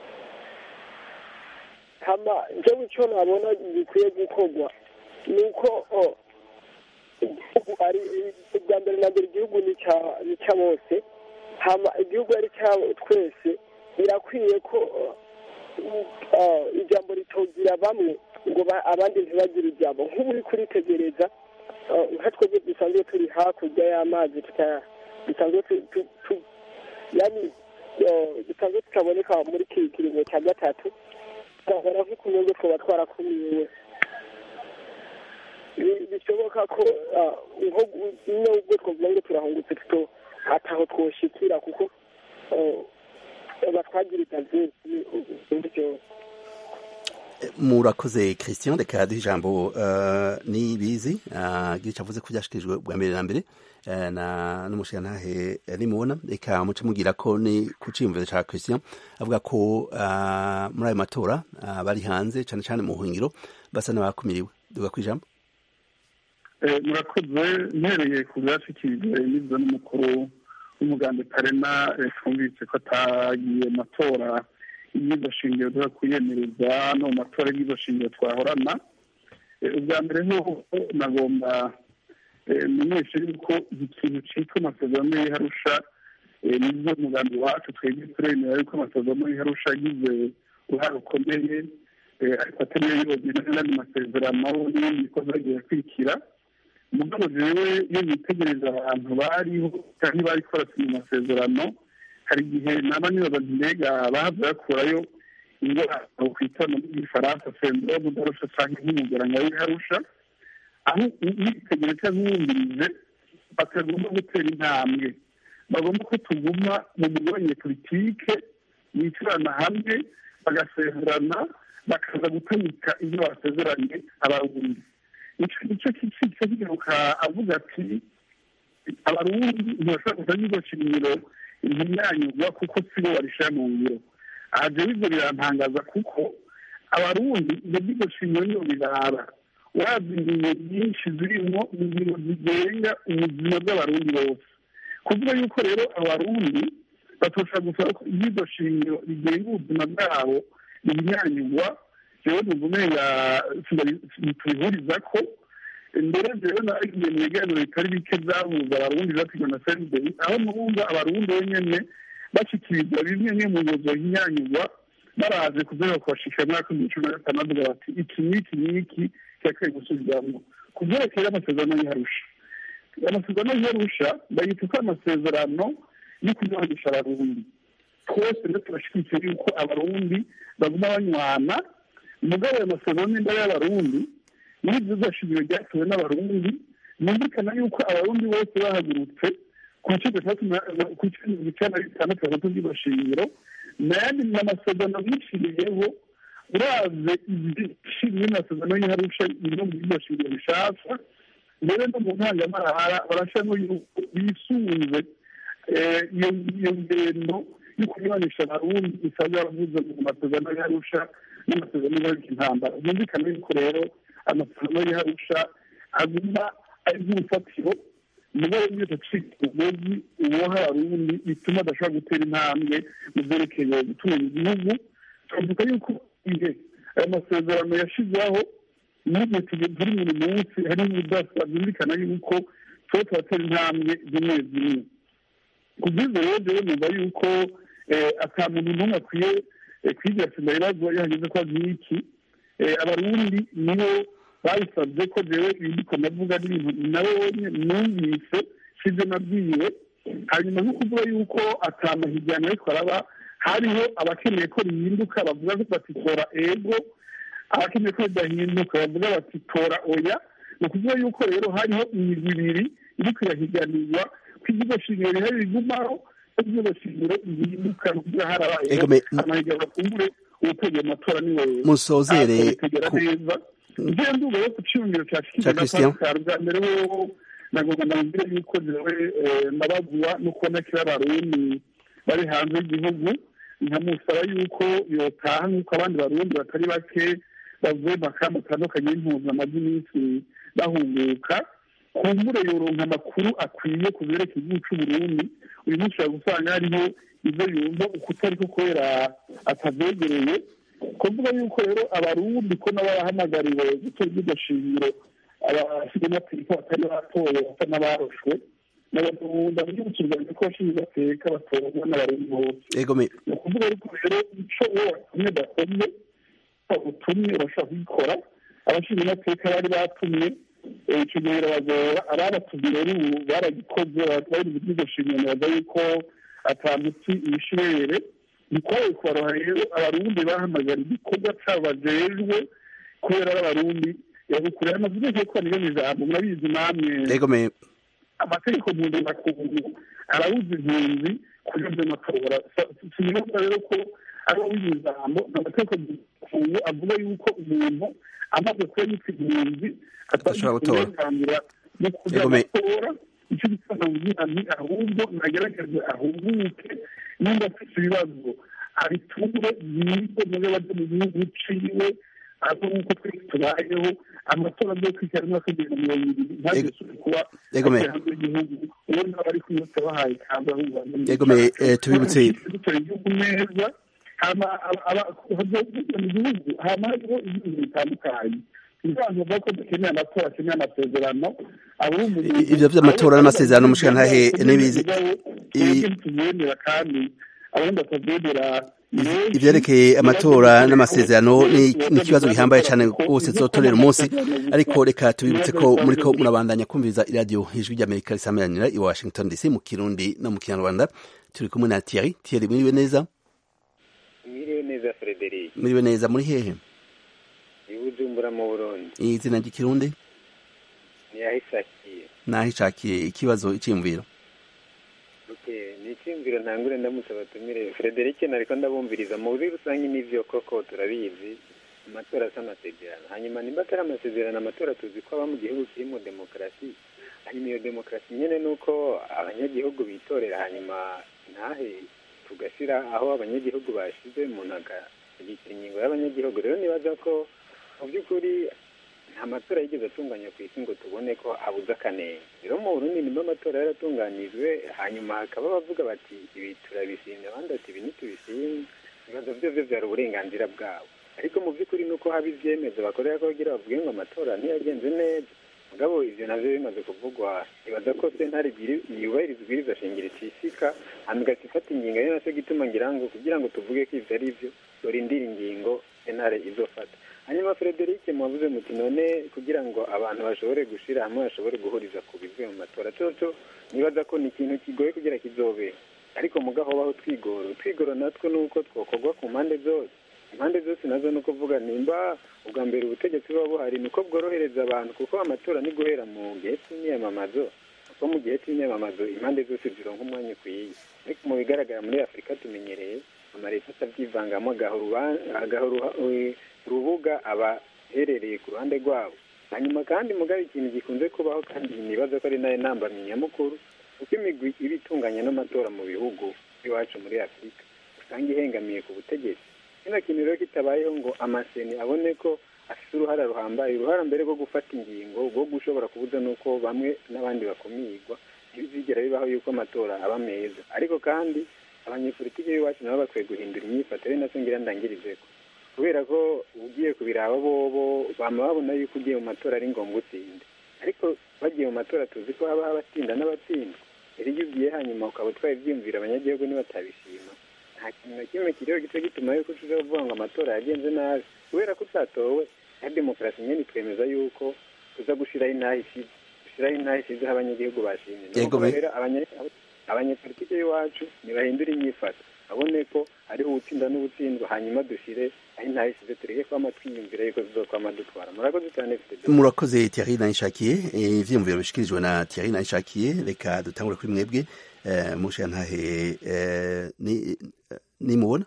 hama jewe ico nabona gikwiye gukorwa ni uko igihugu ari ubwa mbere na mbere igihugu ni ca bose hama igihugu ari ca twese birakwiye ko ijambo ritogira bamwe ngo abandi ntibagire ijambo nk'ubu uri kuritegereza nka twebwe dusanzwe turi hakurya y'amazi dusanzwe yani dusanzwe tutaboneka muri iki kiringo cya gatatu tugahora nk'ukumengo twaba twarakumiwe bishoboka ko nko ubwo twavuga ngo turahungutse tuto ataho twoshikira kuko batwagiriza byinshi byose murakoze christian reka duha ijambo nibizi gica avuze ko byashikirijwe bwa mbere na mbere n'umushirantahe nimubona reka muce mubwira ko ni ku ciyumviro ca christian avuga ko muri ayo matora bari hanze cane cane mu buhungiro basa n'abakumiriwe duga kwijambo murakoze mpereye ku byashikirijwe n'ibyo n'umukuru w'umuganda parena twumvise ko atagiye matora y'iryo shingiro duha kuyemereza no mu matora y'iryo shingiro twahorana ubwa mbere nk'uko nagomba menyesha yuko ikintu cyitwa amasezerano y'iharusha nibyo umugambi wacu twebwe turemera yuko amasezerano y'iharusha agize uruhare rukomeye ariko atariyo yonyine n'andi masezerano n'ibindi bikorwa bigiye kwikira mugabo jewe iyo yitegereza abantu bariho cyangwa bari korasinya amasezerano hari igihe naba nibaza nti mbega bahavuye bakurayo indwara kwita mu gifaransa sendrome darusha cyangwa nk'umugaranga w'iharusha aho witegereza cyangwa uwumvirije batagomba gutera intambwe bagomba ko tuguma mu mugabane politike bicarana hamwe bagasezerana bakaza gutamika ibyo basezeranye abarundi icyo kica kigaruka avuga ati abarundi ntibashobora kuza n'iryo shingiro imyanyurwa kuko sibo barishira mu ngiro aha jewe ivyo birantangaza kuko abarundi ibyo by'iryo shingiro niyo birara urazi ingingo nyinshi zirimwo ingingo zigenga ubuzima bw'abarundi bose kuvuga yuko rero abarundi batoshobora gusaba ko iryo shingiro rigenga ubuzima bwabo rihinyanyurwa jewe numva umenga tubihuriza ko mbere jewe nagiye mu biganiro bitari bike byahuza abarundi byatigwa na sendei aho numva abarundi bonyene bashyikirizwa bimwe nke mu ngingo zohinyanyurwa baraje kuzaga kubashikira muri ako cumi na gatanu bavuga bati iki n'iki n'iki kirakwiye gusubirwamo ku byerekeye amasezerano y'iharusha amasezerano y'iharusha bayita ko amasezerano yo kunywanisha abarundi twese rero turashyigikiye yuko abarundi baguma banywana umugabo ayo masezerano n'imbere y'abarundi n'ibyo byashingiro ryatuwe n'abarundi numvikana yuko abarundi bose bahagurutse ku bice bitandatu ku bice mirongo icyenda na bitandatu batatu by'iryo shingiro nayandi ni amasezerano bishiriyeho uraze ibishiriye amasezerano y'iharusha bimwe mu by'iryo shingiro bishasha mbere no mu ntangamarahara barashamo yuko bisunze iyo ngendo yo kunyuranisha abarundi isaba yaravuze mu masezerano y'arusha n'amasezerano y'arusha intambara byumvikana yuko rero amasezerano y'arusha aguma ari nk'urufatiro umugabo wese acika umugozi uwoha abarundi bituma adashobora gutera intambwe mu byerekeye gutunga igihugu twavuga yuko ihe aya masezerano yashyizweho n'igihe turi buri munsi hari ubudasa byumvikana yuko tuba turatera intambwe zimwe zimwe ku bw'ibyo rero rero numva yuko ata muntu n'umwe akwiye kwigira sida ibibazo iyo hageze ko nk'iki abarundi nibo babisabye ko jewe ibindiko ndavuga n'ibintu nawe numvise sibyo nabwiwe hanyuma nko kuvuga yuko atamahigirano ariko araba hariho abakeneye ko rihinduka bavuga bati tora ego abakeneye ko ridahinduka bavuga bati tora oya ni ukuvuga yuko rero hariho imigwi ibiri iriko irahiganirwa ko ikigo shingiro rihari rigumaho ko ikigo shingiro rihinduka ni ukuvuga harabayeho amahiganwa kumbure uwutegeye amatora niwe musozere neza ngiye nduga yo ku cyumviro cya Christian bwa mbere wo nagomba ndabwire yuko jewe nabagwa no kubona kiri abarundi bari hanze y'igihugu nkamusaba yuko yotaha nk'uko abandi barundi batari bake bavuye mu makamba atandukanye y'impuzamadini y'iminsi bahunguka kumbure yoronka amakuru akwiye ku byerekeye igihugu c'uburundi uyu munsi ushobora gusanga hariho ibyo yumva ukutari ko kubera atavyegereye kuvuga yuko rero abarundi ko nabo barahamagariwe gutora iryo shingiro abasigamateka batari batoye basa n'abaroshwe n'abagunda mu kiganiro ko bashinzwe bateka batorwa n'abarundi bose ni ukuvuga yuko rero ico uwo watumye dakomye utumye urashobora kugikora abashinzwe amateka bari batumye ico gihe birabagora ababatumye rero ubu baragikoze bari mu iryo shingiro baza yuko ata muti ibishirere ntitwaye kubaroha rero abarundi bahamagara igikorwa cabo bajejwe kubera ari abarundi yagukurira amavuga yuko niyo ijambo murabizi namwe amategeko mpuzamakungu arabuza impunzi kuja vy'amatora sinibaza rero ko ari awize ijambo amategeko mpuzamakungu avuga yuko umuntu amaze kuba yitwa impunzi atashobora uburenganzira bwo kuja amatora icyo gituma kugira nti ahubwo nagerageze ahunguke nimba afite ibibazo abiture yize nawe baje mu gihugu ciwe aho nk'uko twese tubayeho amatora agiye kwikara umwaka w'ibihumbi mirongo ibiri ntazisubire kuba hanze y'igihugu uwo nabo bari kwiyose bahaye kandi ahubwo tubibutse dutora igihugu neza hama mu gihugu hama hariho ibintu bitandukanye ibivanze bavuga ko dukeneye amatora akeneye amasezerano ivyo vy'amatora n'amasezerano mushikantahe n'ibizi tubyemera kandi abandi batabyemera ivyerekeye amatora n'amasezerano ni ikibazo gihambaye cyane rwose zotorera umunsi ariko reka tubibutse ko muriko murabandanya kumviriza iradiyo ijwi ry'amerika risamiranira i washington dc mu kirundi no mu kinyarwanda turi kumwe na thierry thierry mwiriwe neza mwiriwe neza frederic mwiriwe neza muri hehe ibujumbura mu burundi izina ry'ikirundi niyahishakiye nahishakiye ikibazo iciyumviro ni icyumviro ntangure ndamutse batumire frederic nariko ndabumviriza mu buryo rusange n'ivyo koko turabizi amatora asa amasezerano hanyuma nimba atari amasezerano amatora tuzi ko aba mu gihugu kirimo demokarasi hanyuma iyo demokarasi nyene ni uko abanyagihugu bitorera hanyuma ntahe tugashira aho abanyagihugu bashize umuntu akagira ingingo y'abanyagihugu rero nibaza ko mu by'ukuri nta matora yigeze atunganya ku isi ngo tubone ko abuze akanenge rero mu burundi nimba amatora yaratunganijwe hanyuma hakaba bavuga bati ibi turabishimye abandi bati ibi ntitubishimye ibibazo byo byo byari uburenganzira bwabo ariko mu by'ukuri ni uko haba ibyemezo bakorera ko bagira bavuge ngo amatora ntiyagenze neza mugabo ivyo navyo bimaze kuvugwa ibaza ko sentare yubahiriza ibwiriza shingiro icishika hama igahita ifata ingingo ari naco gituma ngira ngo kugira ngo tuvuge ko ivyo ari vyo dorindira ingingo sentare izofata hanyuma frederic mwavuze muti none kugira ngo abantu bashobore gushira hamwe bashobore guhuriza ku bivuye mu matora coco nibaza ko ni ikintu kigoye kugira kizobe ariko mugaho baho twigoro twigoro natwo ni uko twokorwa ku mpande zose impande zose nazo ni ukuvuga nimba ubwa mbere ubutegetsi buba buhari ni uko bworohereza abantu kuko amatora ni guhera mu gihe cy'imyamamazo kuko mu gihe cy'imyamamazo impande zose zironka umwanya ukwiye ariko mu bigaragara muri afurika tumenyereye amaleta atabyivangamo agahora urubuga abaherereye ku ruhande rwabo hanyuma kandi mugabe ikintu gikunze kubaho kandi nibaza ko ari nayo ntambamyi nyamukuru kuko imigwi iba itunganya n'amatora mu bihugu iwacu muri afurika usanga ihengamiye ku butegetsi kino kintu rero kitabayeho ngo amaseni abone ko afite uruhara ruhambaye uruhara mbere rwo gufata ingingo rwo gushobora kubuza n'uko bamwe n'abandi bakumirwa ntibizigera bibaho yuko amatora aba meza ariko kandi abanyepolitiki b'iwacu nabo bakwiye guhindura imyifatire nacyo ngira ndangirize ko kubera ko ugiye kubiraba bobo bama babona yuko ugiye mu matora ari ngombwa utsinde ariko bagiye mu matora tuzi ko haba abatsinda n'abatsinda rero iyo ugiye hanyuma ukaba utwaye ibyiyumviro abanyagihugu nibatabishima nta kintu na kimwe kiriho gice gituma yuko ushobora kuvuga ngo amatora yagenze nabi kubera ko utatowe ya demokarasi nyine twemeza yuko tuza gushyiraho inaha ishize gushyiraho inaha ishize aho abanyagihugu bashimye rero abanyepolitiki b'iwacu ntibahindura inyifato babone ko hariho ubutsinda n'ubutsindwa hanyuma dushyire aho inaha ishize tureke kwama twiyumvira yuko tuzokwama dutwara murakoze cyane murakoze Thierry Nayishakiye ivyiyumviro bishikirijwe na Thierry Nayishakiye reka dutangure kuri mwebwe mushe ntahe ni nimubona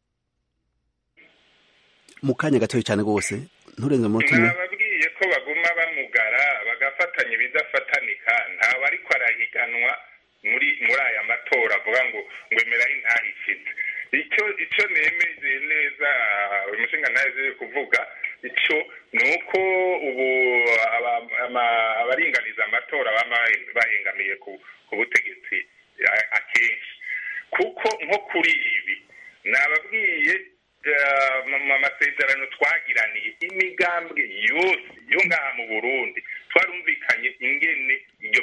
mu kanya gatoya cyane rwose nturenze mu mutima nababwiye ko baguma bamugara bagafatanya ibidafatanика ntawe ariko arahiganwa muri muri aya matora avuga ngo ngo emeraho intahishitse icyo icyo nemeze neza umushinga ntazi kuvuga icyo ni uko ubu abaringaniza amatora baba bahengamiye ku butegetsi akenshi kuko nko kuri ibi nababwiye mu masezerano twagiraniye imigambwe yose yo ngaha mu burundi twarumvikanye ingene iryo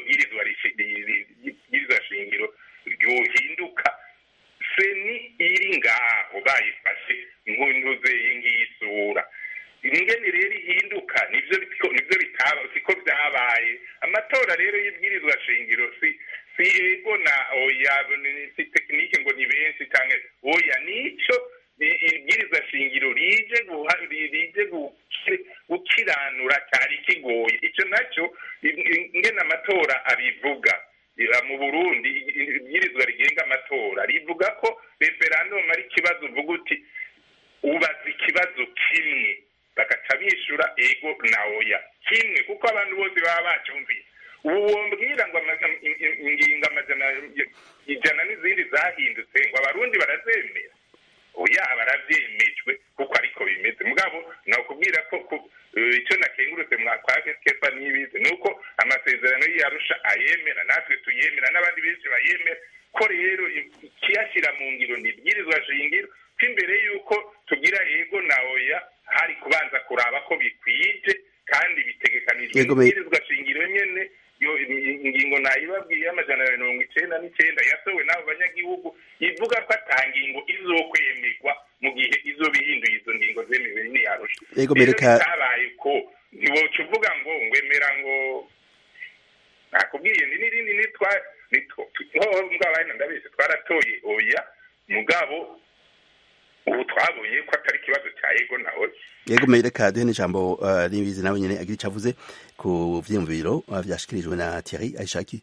bwirizwa shingiro ryohinduka seni iri ngaho bayifashe nkunduze iyi sura ingene rero ihinduka nivyo nivyo bitaba siko vyabaye amatora rero y'ibwirizwa shingiro si si ego na oya si tekinike ngo ni benshi canke oya nico ibwirizwa shingiro rije rije gukiranura cyari kigoye icyo nacyo ingene amatora abivuga mu burundi ibwirizwa rigenga amatora rivuga ko referandumu ari ikibazo uvuga uti ubaza ikibazo kimwe bagaca bishyura ego na oya kimwe kuko abantu bose baba bacyumviye ubu wombwira ngo ingingo amajana ijana n'izindi zahindutse ngo abarundi barazemera oya barabyemejwe kuko ariko bimeze mugabo nakubwira ko icyo nakengurutse mwakwaje kefa n'ibizi ni uko amasezerano y'iyarusha ayemera natwe tuyemera n'abandi benshi bayemera ko rero ikiyashyira mu ngiro ni ibwirizwa shingiro ko imbere y'uko tugira yego na oya hari kubanza kuraba ko bikwije kandi bitegekanijwe ibwirizwa shingiro nyene ingingo nayibabwiye y'amajana ya mirongo icenda n'icenda yasowe n'abo banyagihugu ivuga ko ata ngingo izokwemerwa mu gihe izo bihinduye izo ngingo zemewe n'iyarusha rero bitabaye ko ntiwoca uvuga ngo ngwemera ngo nakubwiye ni n'irindi nitwa mbwabaye ndabizi twaratoye oya mugabo ubu twabonye ko atari ikibazo cya ego nawe yego reka duhe n'ijambo ribizi nawe nyine agira icyo avuze ku byiyumviro byashyikirijwe na Thierry ayishaki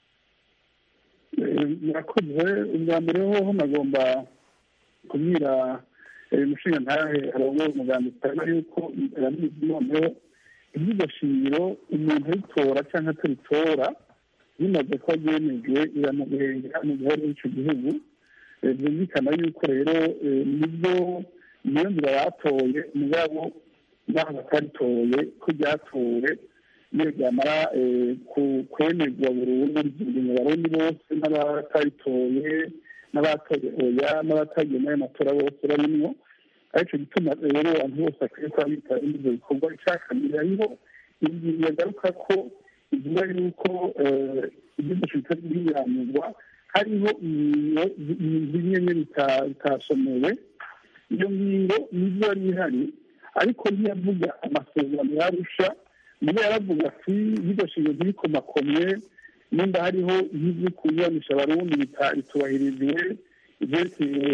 murakoze ubwa mbere hoho nagomba kubwira umushinga ntahe arongoye umuganga utari yuko noneho iby'iryo shingiro umuntu ayitora cyangwa ataritora bimaze kuba byemejwe iramuhengera mu gihe ari icyo gihugu byumvikana yuko rero nibyo niyo nzira batoye mugabo n'aho bataritoye ko ryatowe iyo ryamara kwemerwa burundu ryingingo abarundi bose n'abataritoye n'abatoye oya n'abatagiye muri ayo matora bose barimwo aricyo gituma rero abantu bose bakwiye kuba bitaba ibyo bikorwa icya kabiri hariho ingingo yagaruka ko ivuga yuko iby'umuco bitari biranirwa hariho ingingo zimwe bitasomewe iyo ngingo nizo yari ihari ariko ntiyavuga amasezerano yarusha niyo yaravuga ati bidashinzwe ntibikomakomye nimba hariho nk'ibyo kunyuranisha abarundi bitubahirijwe ibyerekeye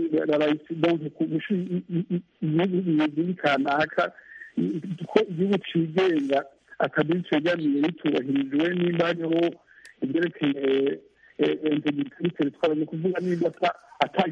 igihugu kanaka ko igihugu cigenga akaduha cegamiye bitubahirijwe nimba hariho ibyerekeye integritari twara ni kuvuga nimba ata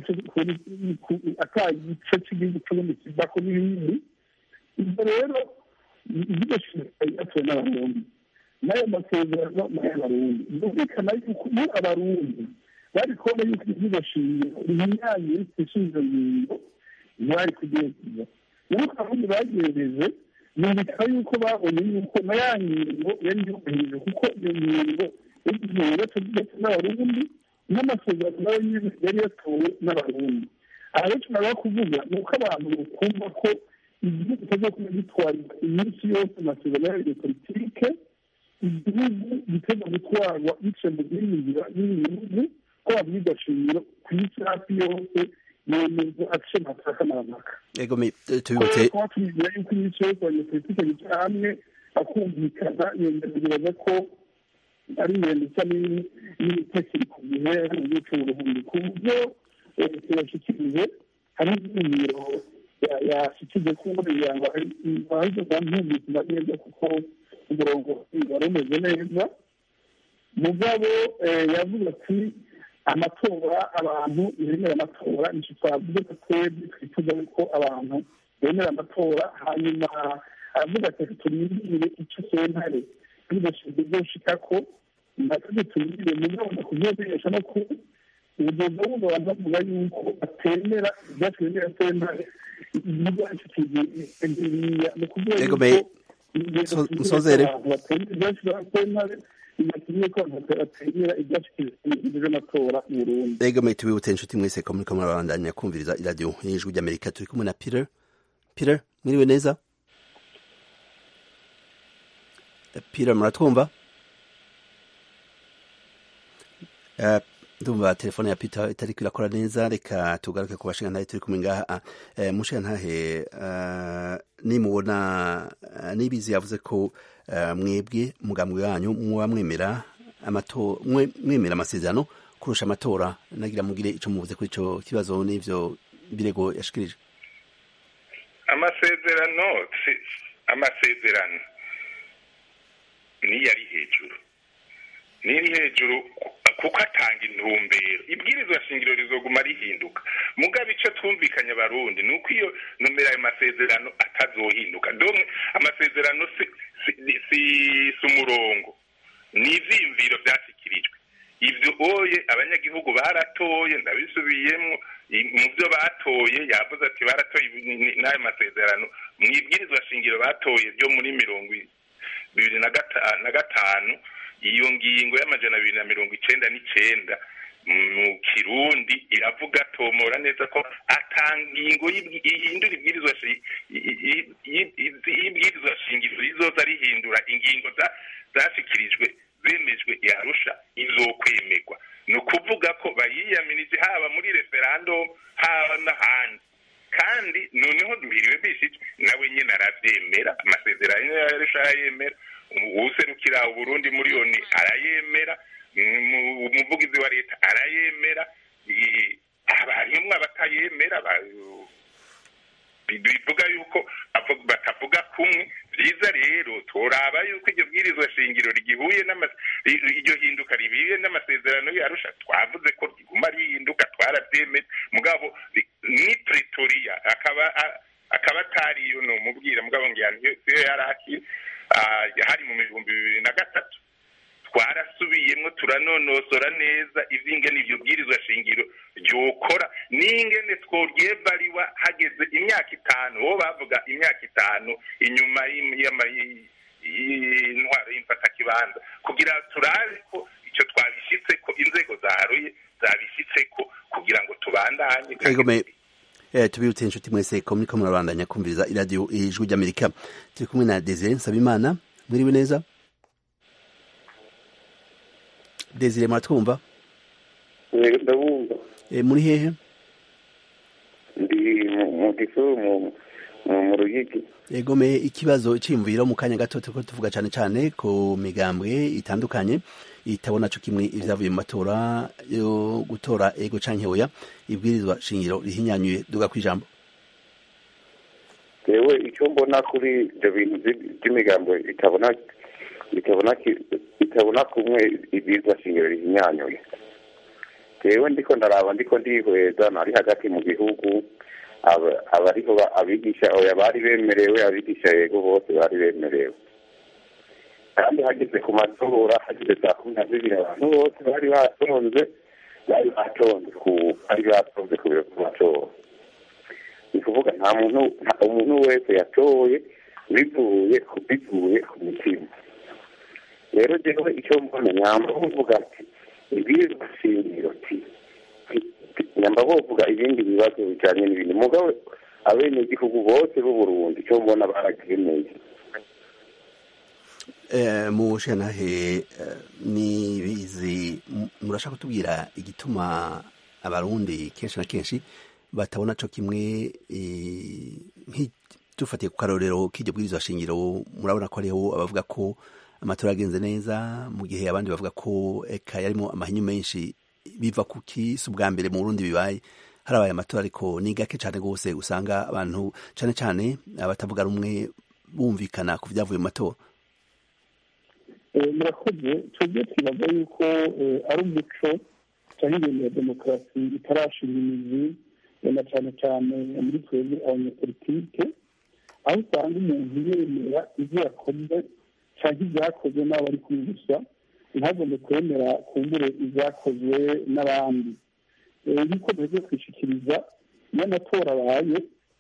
gice cy'igihugu cy'ubundi kivako n'ibindi ibyo rero ibyo yatowe n'abarundi n'ayo masezerano n'ay'abarundi byumvikana yuko iyo abarundi bari kubona yuko iryo shingiro rihinyanye rifite izo ngingo ntibari kugenza nuko abarundi bagendeje yumvikana yuko babonye yuko na ya ngingo yari yubahirije kuko iyo ngingo yagiye ndetse n'abarundi n'amasezerano nayo nyine yari yatowe n'abarundi aha rero tunaba kuvuga ni uko abantu bakumva ko igihugu kitazakuba gitwarira iminsi yose amasezerano ya politike igihugu giteza gutwarwa bice mu bwiyumvira n'ibihugu ko babwiga shingiro ku isi hafi yose yemeza aciye amasaka n'amaka ego tubibutse kuba tubigira yuko iminsi yose abanyepolitike bicara hamwe bakumvikana yemeza ko ari ingendo isa n'itekiri ku gihe hari mu gihe cy'uburuhundi ku buryo yashyikirije hari n'imiro yashyikirije ko kugira ngo baze bamwumvikana neza kuko umurongo wari umeze neza mugabo yavuze ati amatora abantu bemera amatora nicyo twavuze ko twebwe twifuza ko abantu bemera amatora hanyuma aravuga ati turindire icyo sentare ntibidashinzwe byoshika ko natwe turindire mugabo ndakubyumvisha no ku ubugendo buno abantu bavuga yuko batemera ibyatwemera sentare igihugu aricyo kigiriya ni ukuvuga yuko nsozere batemera ibyatwemera sentare bigatumye ko abantu batemera ibyatwemera amatora mu Burundi ego mwe tubibutse inshuti mwese ko muriko murabandanya kumviriza iradiyo y'ijwi ry'amerika turi kumwe na peter peter mwiriwe neza peter muratwumva ndumva telefone ya peter itariko irakora neza reka tugaruke ku bashingantahe turi kumwe ngaha mushingantahe nimubona nibizi yavuze ko mwebwe mugambwe wanyu muba mwemera mwemera amasezerano kurusha amatora nagira mugire ico muvuze kuri ico kibazo n'ivyo birego yashikirije amasezerano amasezerano niyo ari hejuru niri hejuru kuko atanga intumbero ibwirizwa shingiro rizoguma rihinduka mugabo icyo twumvikanye abarundi ni uko iyo nomero ayo masezerano atazohinduka domwe amasezerano si umurongo ni ivyiyumviro vyashyikirijwe ivyo oye abanyagihugu baratoye ndabisubiyemwo mu byo batoye yavuze ati baratoye n'ayo masezerano mu ibwirizwa shingiro batoye ryo muri mirongo bibiri na gatanu iyo ngingo y'amajana abiri na mirongo icenda n'icenda mu kirundi iravuga tomora neza ko atangingo ihindura ibwirizwa y'ibwirizwa shingiro rizoza rihindura ingingo zashikirijwe zemejwe yarusha izokwemerwa ni ukuvuga ko bayiyamirije haba muri referendum haba n'ahandi kandi noneho mbiriwe bishije nawe nyine arabyemera amasezerano yarusha arayemera uwuserukira uburundi muri yoni arayemera umuvugizi wa leta arayemera harimwo abatayemera bivuga yuko batavuga kumwe byiza rero turaba yuko iryo bwirizwa shingiro rigihuye iryo hinduka ribiye n'amasezerano yarusha twavuze ko riguma rihinduka twarabyemeye mugabo ni pretoria akaba akaba atari iyo ni umubwira mugabo ngira siyo yari akiri hari mu bihumbi bibiri na gatatu twarasubiyemo turanonosora neza ivy'ingene iryo bwirizwa shingiro ryokora n'ingene tworyebariwa hageze imyaka itanu bo bavuga imyaka itanu inyuma y'intwaro y'imfatakibanza kugira turabe ko icyo twabishitse ko inzego zaharuye zabishitse ko kugira ngo tubandanye tubibutse inshuti mwese ko muriko murabandanya kumviriza iradiyo ijwi ry'amerika turi kumwe na desire nsabimana mwiriwe neza desire muratwumva ndabumva muri hehe ndi mu gisuru mu ruyigi egomeye ikibazo cyiyumviro mu kanya gato turiko tuvuga cyane cyane ku migambwe itandukanye itabona co kimwe ivyavuye mu matora yo gutora ego canke oya ibwirizwa shingiro rihinyanyuye duga kwijambo jewe icyo mbona kuri ibyo bintu by'imigambo itabona itabona itabona kumwe ibwirizwa shingiro rihinyanyuye jewe ndiko ndaraba ndiko ndihweza nari hagati mu gihugu abariho abigisha oya bari bemerewe abigisha yego bose bari bemerewe kandi hageze ku matora hageze saa kumi na zibiri abantu bose bari batonze bari batonze ku bari batonze ku biro ku matora ni ukuvuga nta muntu umuntu wese yatoye bivuye bivuye ku mutima rero jewe icyo mbona nyamba buvuga ati ibwirizwa shingiro ti nyamba buvuga ibindi bibazo bijanye n'ibindi mugabo abenegihugu bose b'uburundi icyo mbona baragemeye mu shantahe nibizi murashaka kutubwira igituma abarundi kenshi na kenshi batabona co kimwe dufatiye ku karorero k'iryo bwirizwa shingiro murabona ko hariho abavuga ko amatora yagenze neza mu gihe abandi bavuga ko eka yarimo amahinyu menshi biva ku kisi ubwa mbere mu burundi bibaye harabaye amatora ariko ni gake cyane rwose usanga abantu cyane cyane abatavuga rumwe bumvikana ku byavuye mu matora murakoze twebwe twibaza yuko ari umuco cyangwa ibintu ya demokarasi itarashinga imizi na cyane cyane muri twebwe abanyapolitike aho usanga umuntu yemera ibyo yakoze cyangwa ibyakozwe n'abo bari kumwe gusa ntagombe kwemera kumbure ibyakozwe n'abandi nk'uko duheze kwishikiriza iyo amatora abaye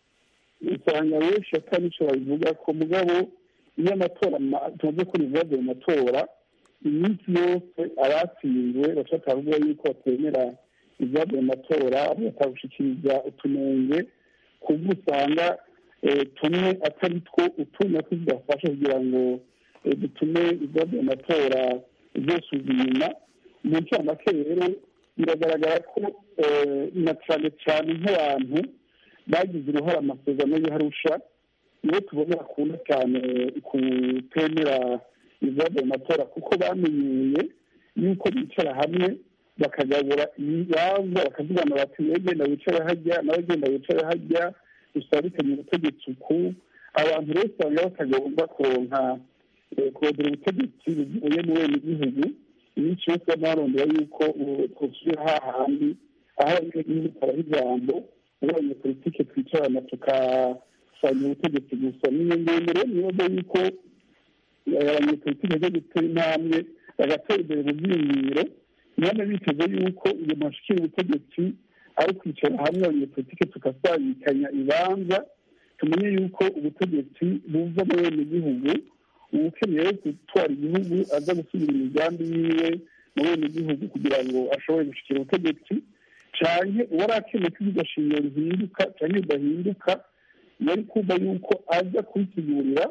usanga benshi atari icyo babivuga ko mugabo iyo amatora tumaze kuri ibibazo mu matora iminsi yose abatsinzwe bashaka kuvuga yuko batemera ibyavuye mu matora batagushikiriza utunenge kubwo usanga tumwe atari two utundi natwo tudafasha kugira ngo dutume ibyavuye mu matora byosuzwa inyuma mu ncamake rero biragaragara ko na cyane cyane nk'abantu bagize uruhare amasezerano y'harusha nibo tubona bakunda cyane kutemera ibyavuye mu matora kuko bamenyeye yuko bicara hamwe bakagabura ibibanza bakavugana bati wowe genda wicare hajya nawe genda wicare hajya usabikanye ubutegetsi uku abantu rero usanga batagomba kuronka kurondera ubutegetsi buvuye mu bene igihugu iminsi yose barondera yuko twusubira hahandi aho abanyagihugu taraha ijambo muri abanyapolitike twicarana tukasanya ubutegetsi gusa niyo ngendo rero nibaza yuko abanyapolitike bajya gutera intambwe bagatera imbere mu byiyumviro none biteze yuko iyo mashikira ubutegetsi ari kwicara hamwe abanyapolitike tugasabikanya ibanza tumenye yuko ubutegetsi buva mu bene igihugu ukeneye gutwara igihugu aza gusubira imigambi yiwe mu bene igihugu kugira ngo ashobore gushyikira ubutegetsi cyane uwari akeneye ko iryo shingiro rihinduka cyangwa ridahinduka yari kumva yuko aza kubisigurira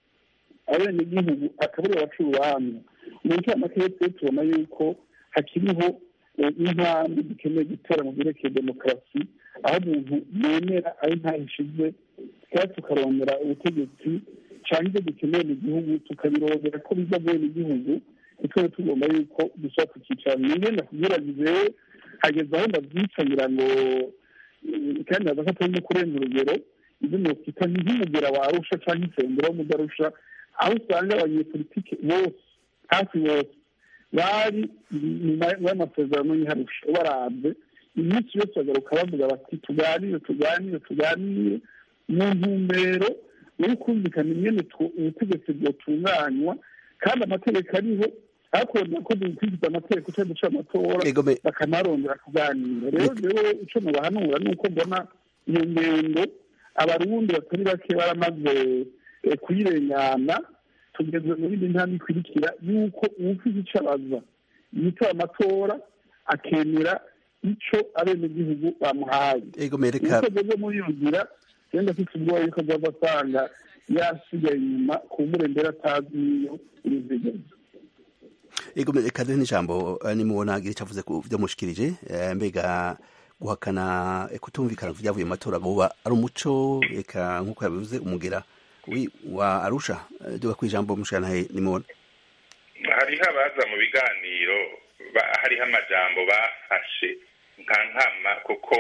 abenegihugu akabura baca urubanza mu ncamake twe tubona yuko hakiriho intambwe dukeneye gutera mu byerekeye demokarasi aho umuntu yemera ari ntaho ishize kandi tukarondera ubutegetsi cyangwa ibyo dukeneye mu gihugu tukabirondera ko biza bene igihugu tukaba tugomba yuko dushobora tukicara ni ngenda kubwiragize hageze aho ndabyicanira ngo kandi haza ko atari no kurenza urugero ibyo nokwita ni nk'umugera warusha cyangwa insengero w'umudarusha aho usanga abanyepolitike bose hafi bose bari nyuma y'amasezerano y'iharusha barabye iminsi yose bagaruka bavuga bati tuganire tuganire tuganire mu ntumbero yo kumvikana ingene ubutegetsi bwotunganywa kandi amategeko ariho hakorwa ko dukurikiza amategeko cyangwa duca amatora bakanarondera kuganira rero rero icyo mubahanura ni uko mbona iyo ngendo abarundi batari bake baramaze kuyirengana tugeze mu bindi ntambwe ikurikira yuko uwufite icyo abaza yitaba amatora akemera icyo abenegihugu bamuhaye uko ageze muri iyo nzira yenda afite ubwoba yuko azava asanga yasigaye inyuma ku mbere atazi n'iyo ibizigeza ego reka duhe n'ijambo nimubona icyo avuze ku byo mushikirije mbega guhakana kutumvikana ku byavuye mu matora buba ari umuco reka nk'uko yabivuze umugera wa arusha duga ku ijambo mushanahe nimubona hariho abaza mu biganiro hariho amajambo bafashe nka nkama kuko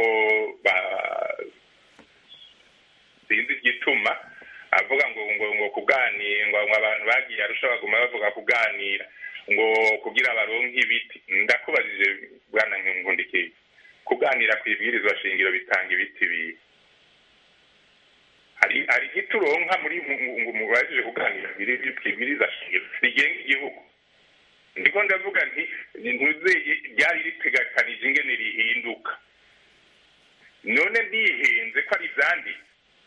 sinzi igituma avuga ngo ngo ngo kuganira ngo abantu bagiye arusha baguma bavuga kuganira ngo kugira baronke ibiti ndakubajije bwana nkundikiye kuganira ku ibwirizwa shingiro bitanga ibiti bibi hari hari igiti uronka muri ngo mubajije kuganira ku ibwirizwa shingiro rigenga igihugu ndiko ndavuga nti ntuze ryari ritegekanije ingene rihinduka none ndihenze ko ari ivyanditse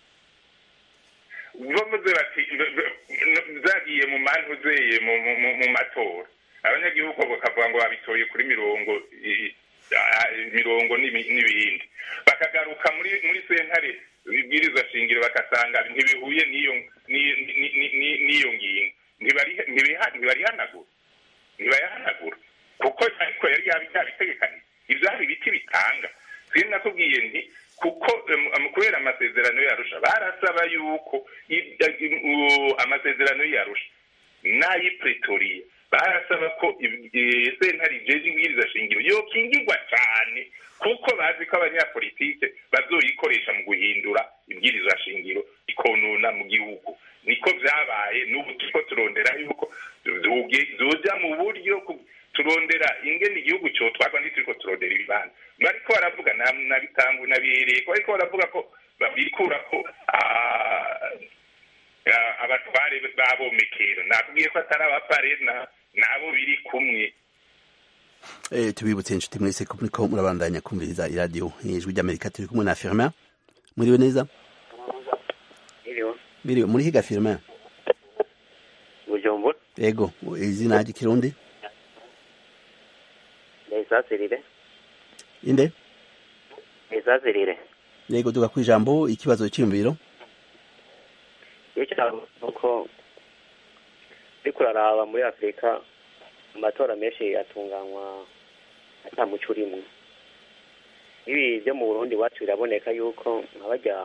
bavuze bati zagiye mu mantu zeye mu matora abanyagihugu bakavuga ngo babitoye kuri mirongo mirongo n'ibindi bakagaruka muri muri sentare ibwirizwa shingiro bagasanga ntibihuye n'iyo n'iyo ngingo ntibarihanagura ntibayahanagura kuko ariko yari yabitegekanye ivyari ibiti bitanga siri nakubwiye nti kuko kubera amasezerano yarusha barasaba yuko amasezerano yarusha n'ay'i pretoriya barasaba ko sentare ijeje ibwiriza shingiro yokingirwa cyane kuko bazi ko abanyapolitike bazoyikoresha mu guhindura ibwiriza shingiro ikonona mu gihugu niko vyabaye n'ubu turiko turondera yuko zoja mu buryo turondera ingene igihugu cotwarwa ntituriko turondera ibibanza bariko baravuga na bitangu nabihereye ko bariko baravuga ko babikura ko abatware babomekero nakubwiye ko atari abaparena nabo biri kumwe Eh, tubibutse inshuti mwese ko muriko murabandanya kumviriza iradiyo ijwi ry'amerika turi kumwe na firmin muriwe neza biriwe muri higa firmin bujumbura ego izina ry'ikirundi nisasirire inde nisasirire yego tuga ku ijambo ikibazo cyiyumviro iyo cyabo nuko uriko uraraba muri afurika amatora menshi atunganywa ata muco urimwo ibi byo mu burundi iwacu biraboneka yuko nka barya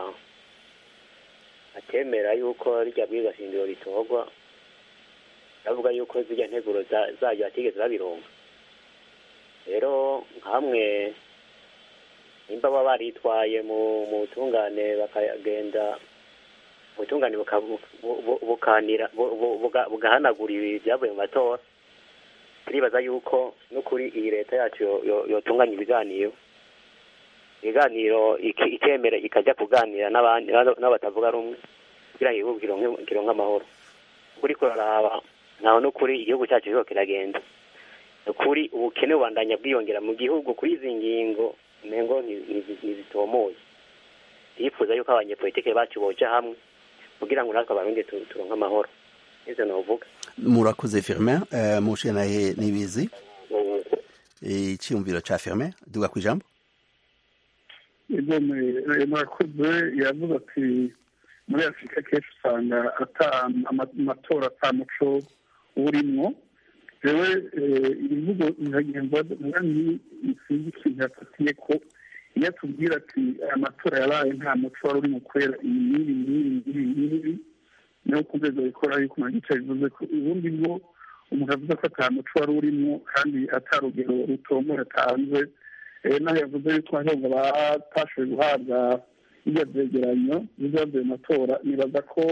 atemera yuko rirya bwiza shingiro ritorwa bavuga yuko zirya nteguro zaryo batigeze babironka rero nkamwe nimba baba baritwaye mu butungane bakagenda ubutungane bukanira bugahanagura ibi byavuye mu matora turibaza yuko n'ukuri iyi leta yacu yotunganya ibiganiro ibiganiro ikemera ikajya kuganira n'abandi n'abatavuga rumwe kugira ngo igihugu kironke amahoro ukuri kuraraba ntaho n'ukuri igihugu cyacu kiho kiragenda ukuri ubukene bubandanya bwiyongera mu gihugu kuri izi ngingo mengo ntizitomoye yifuza yuko abanyepolitike bacu boja hamwe kugira ngo natwe abarundi turonke amahoro ivyo novuga murakoze firmin uh, mushanaye nibizi iciyumviro ca firmin duga ku ijambo ego murakoze yavuze ati muri afurika kenshi usanga ata amatora ata muco urimwo jewe ibivugo bihagenda ni sinzi ikintu yafatiye ko iyo atubwira ati aya matora yabaye nta muco wari urimo kubera iyi n'ibi n'ibi n'ibi n'ibi niyo ku rwego rikora yuko umuntu yicaye bivuze ko ubundi bwo umuntu avuze ko ata muco wari urimo kandi atarugero rutomo yatanze naho yavuze yuko ahubwo batashoboye guhabwa ibyo byegeranyo bizavuye mu matora nibaza ko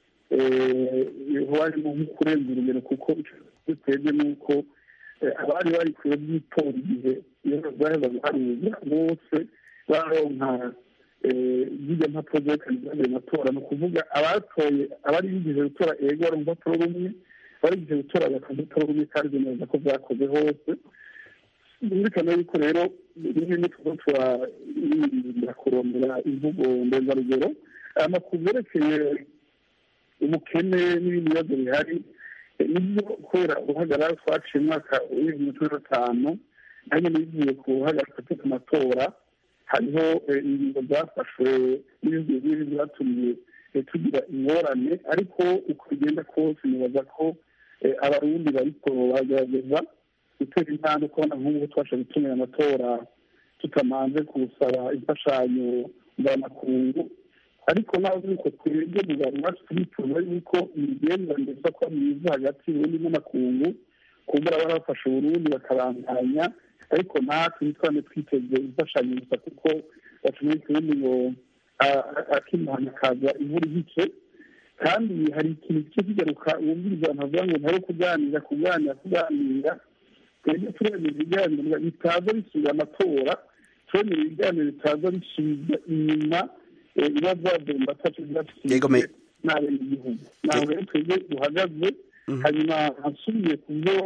harimo nko kurenza urugero kuko bitewe n'uko abari bari kure by'itora igihe iyo baheza guharuza bose baronka zijya mpapuro zerekana ibyavuye mu matora ni ukuvuga abatoye abari bigeze gutora ego bari mu rupapuro rumwe bari bigeze gutora bagakora urupapuro rumwe kandi bemeza ko byakoze hose birumvikana yuko rero rimwe n'utugo turayirinda kurondera imvugo ndenzarugero amakuru yerekeye ubukene n'ibindi bibazo bihari nibyo kubera uruhagarara twaciye umwaka w'ibihumbi cumi na gatanu nanjye nigiye ku ruhagarara ku amatora hariho ingingo zafashwe n'ibindi bigiye byatumye tugira ingorane ariko uko bigenda kose nibaza ko abarundi bariko bagerageza gutera intambwe kubona nk'ubu twasha gutumira amatora tutamanze gusaba imfashanyo mvamakungu ariko naho yuko twebwe muganga wacu turifuza yuko imigenderanire iza kuba myiza hagati y'uburundi n'amakungu kumbura barafasha uburundi bakabandanya ariko natwe ntitwane twiteze imfashanyo gusa kuko batumye tubundi ngo akimana kaza imvura igice kandi hari ikintu kice kigaruka wumviriza abantu bavuga ngo ntari kuganira kuganira kuganira twebwe turemera ibiganiro bitaza bisubiza amatora turemera ibiganiro bitaza bisubiza inyuma biba byagomba atacu byafitiye n'abene igihugu naho rero twebwe duhagaze hanyuma hasubiye ku byo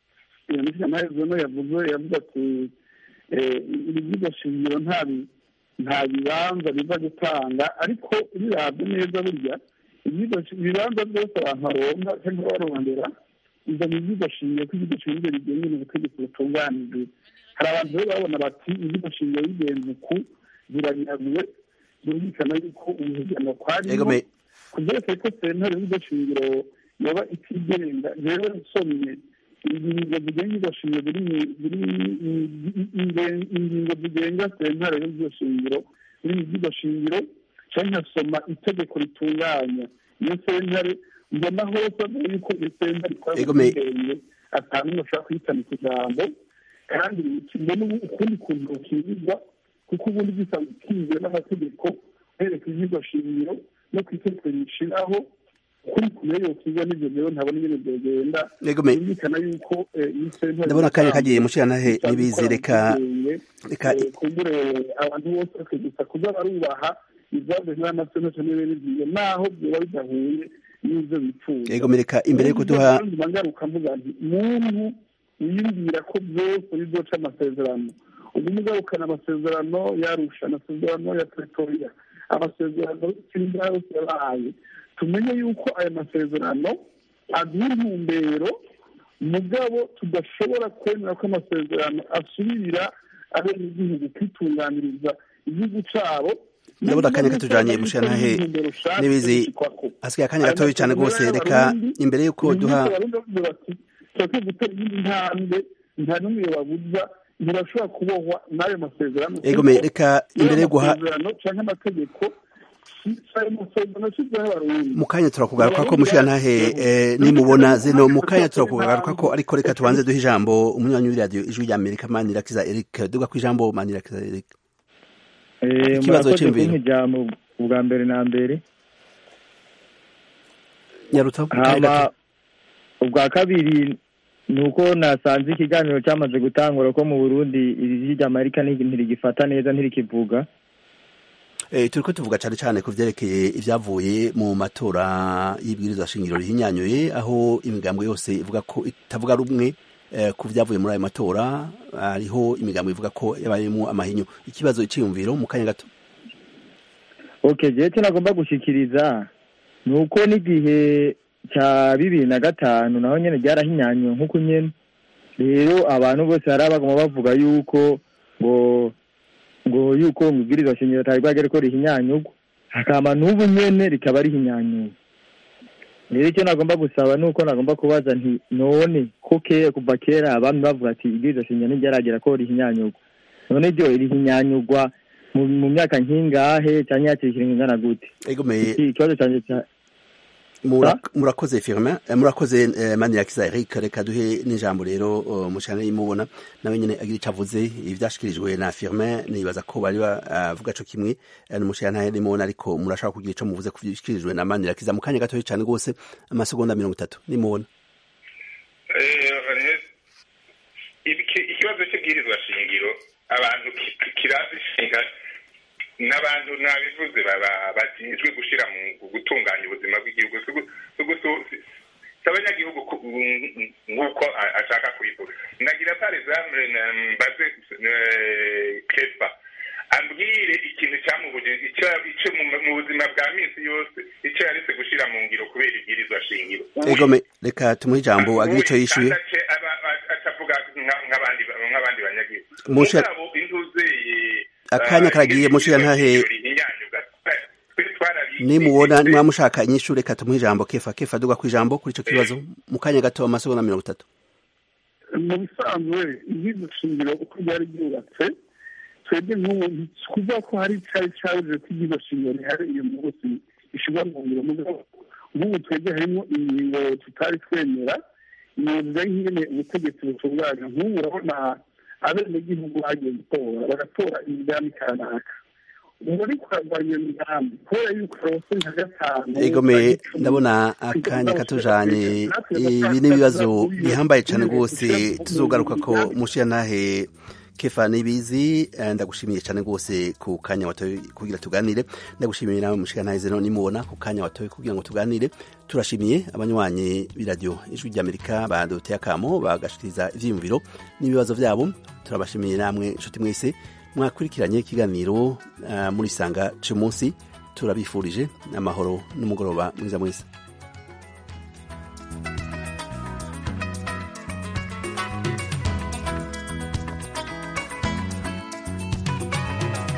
minisitiri amaherezo no yavuze yavuze ati ibiziga shingiro ntabi nta bibanza biva gutanga ariko birabye neza burya ibibanza byose abantu baronka cyangwa barondera izo ni ibyigwa shingiro ko ibyigwa shingiro bigenwe n'ubutegetsi butunganijwe hari abantu rero babona bati ibyigwa shingiro bigenze uku ziranyazwe byumvikana yuko umuhiganwa kwarimo ku byerekeye ko sentare y'ibyigwa shingiro yaba itigenga rero nsomye ingingo zigenga iryo shingiro ziri ingingo zigenga sentare y'iryo shingiro ziri mu by'iryo shingiro cyangwa nkasoma itegeko ritunganya iyo sentare mbona hose avuga yuko iyo sentare ikora ubwigenge atanu umwe ashobora kuyitanika ijambo kandi mbona ukundi kuntu rukingirwa kuko ubundi gisanzwe kizwe n'amategeko uhereka iby'iryo shingiro no ku itegeko rishiraho kuri kumwe yokigwa n'ivyo rero ntabona ingene vyogenda yumvikana yuko ndabona kanya kagiye mushiranahe nibizi reka reka kumbure abantu bose bakagisa kuza barubaha ivyavuzwe n'amasenateri n'ibindi vyiyo naho vyoba bidahuye n'ivyo bipfuza yego mereka imbere yuko duha ngaruka mvuga nti muntu wiyumvira ko byose bizoca amasezerano ubu mugarukana amasezerano yarusha amasezerano ya pretoria amasezerano y'inzira yose yabaye tumenye yuko aya masezerano aduha intumbero mugabo tudashobora kwemera ko amasezerano asubirira abenegihugu kwitunganiriza igihugu cabo ndabona akanya katujanye mushanahe nibizi hasigaye akanya gatoya cyane rwose reka imbere yuko duha turakwiye gutera iyindi ntambwe nta n'umwe babuza ntibashobora kubohwa n'ayo masezerano ego reka imbere yo guha canke amategeko mu kanya turakugaruka ko mushirantahe nimubona zino mu kanya turakugaruka ko ariko reka tubanze duha ijambo umunywanyi w'iradiyo ijwi rya amerika manirakiza eric duga ku ijambo manirakiza eric ikibazo cy'imviro ijambo ubwa mbere na mbere nyaruta hama ubwa kabiri ni uko nasanze ikiganiro cyamaze gutangura ko mu burundi iri rya amerika ntirigifata neza ntirikivuga turi ko tuvuga cyane cyane ku byerekeye ibyavuye mu matora y'ibwirizwa shingiro rihinyanyuye aho imigambo yose ivuga ko itavuga rumwe ku byavuye muri ayo matora hariho imigambo ivuga ko yabayemo amahinyu ikibazo icyiyumviro mu kanya gato oke gihe cyo nagomba gushyikiriza ni uko n'igihe cya bibiri na gatanu naho nyine byarahinyanyuwe nk'uko nyine rero abantu bose hari abagoma bavuga yuko ngo ngo yuko mu ibwirizwa shingiro atari bwagere ko rihinyanyurwa hakaba n'ubu nyene rikaba rihinyanyuwe rero icyo nagomba gusaba ni uko nagomba kubaza nti none ko kera kuva kera abami bavuga ati ibwirizwa shingiro ntiryaragera ko rihinyanyurwa none ryo rihinyanyurwa mu myaka nk'ingahe cyangwa yakirikira ingana gute ikibazo cyanjye murakoze firma murakoze manirakiza eric reka duhe n'ijambo rero mushana y'imubona nawe nyine agira icyo avuze ibyashyikirijwe na firma nibaza ko bari bavuga co kimwe n'umushana n'imubona ariko murashaka kugira icyo muvuze ku byashyikirijwe na manirakiza mu kanya gatoya cyane rwose amasegonda mirongo itatu nimubona ikibazo cy'ibwirizwa shingiro abantu kirazishinga n'abantu nabivuze bajejwe gushyira mu gutunganya ubuzima bw'igihugu si abanyagihugu nk'uko ashaka kubivuga nagira par exemple mbaze kefa ambwire ikintu cyamubujije icyo mu buzima bwa minsi yose icyo yaretse gushyira mu ngiro kubera ibwirizwa shingiro egome reka tumuhe ijambo agire icyo yishyuye atavuga nk'abandi banyagihugu mugabo intuzeye akanya karagiye mushira ntahe nimubona nimwamushaka inyishu reka tumuhe ijambo kefa kefa duga ku ijambo kuri ico kibazo mu kanya gato amasegonda mirongo itatu mu bisanzwe iby'iryo shingiro uko ryari ryubatse twebwe nk'ubu kuvuga ko hari cyari cyabuze ko iby'iryo shingiro rihari uyu munsi ishobora mu ngiro mugabo nk'ubu twebwe harimo ingingo tutari twemera imyuga y'ingene ubutegetsi butunganya nk'ubu urabona abenegihugu bagiye gutora bagatora imigambi kanaka muri kurwanya iyo migambi kubera yuko rose nka gatanu egome ndabona akanya katujanye ibi n'ibibazo bihambaye cyane rwose tuzogaruka ko mushira ntahe kefa nibizi ndagushimiye cyane rwose ku kanya watoye kugira tuganire ndagushimiye nawe mushika ntahe zeno nimubona ku kanya watoye kugira ngo tuganire turashimiye abanywanyi b'iradiyo ijwi ry'amerika baduteye akamo bagashikiriza ivyiyumviro n'ibibazo vyabo turabashimiye namwe inshuti mwese mwakurikiranye ikiganiro muri sanga cy'umunsi turabifurije amahoro n'umugoroba mwiza mwiza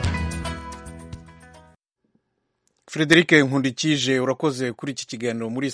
frederic nkundikije urakoze kuri iki kiganiro muri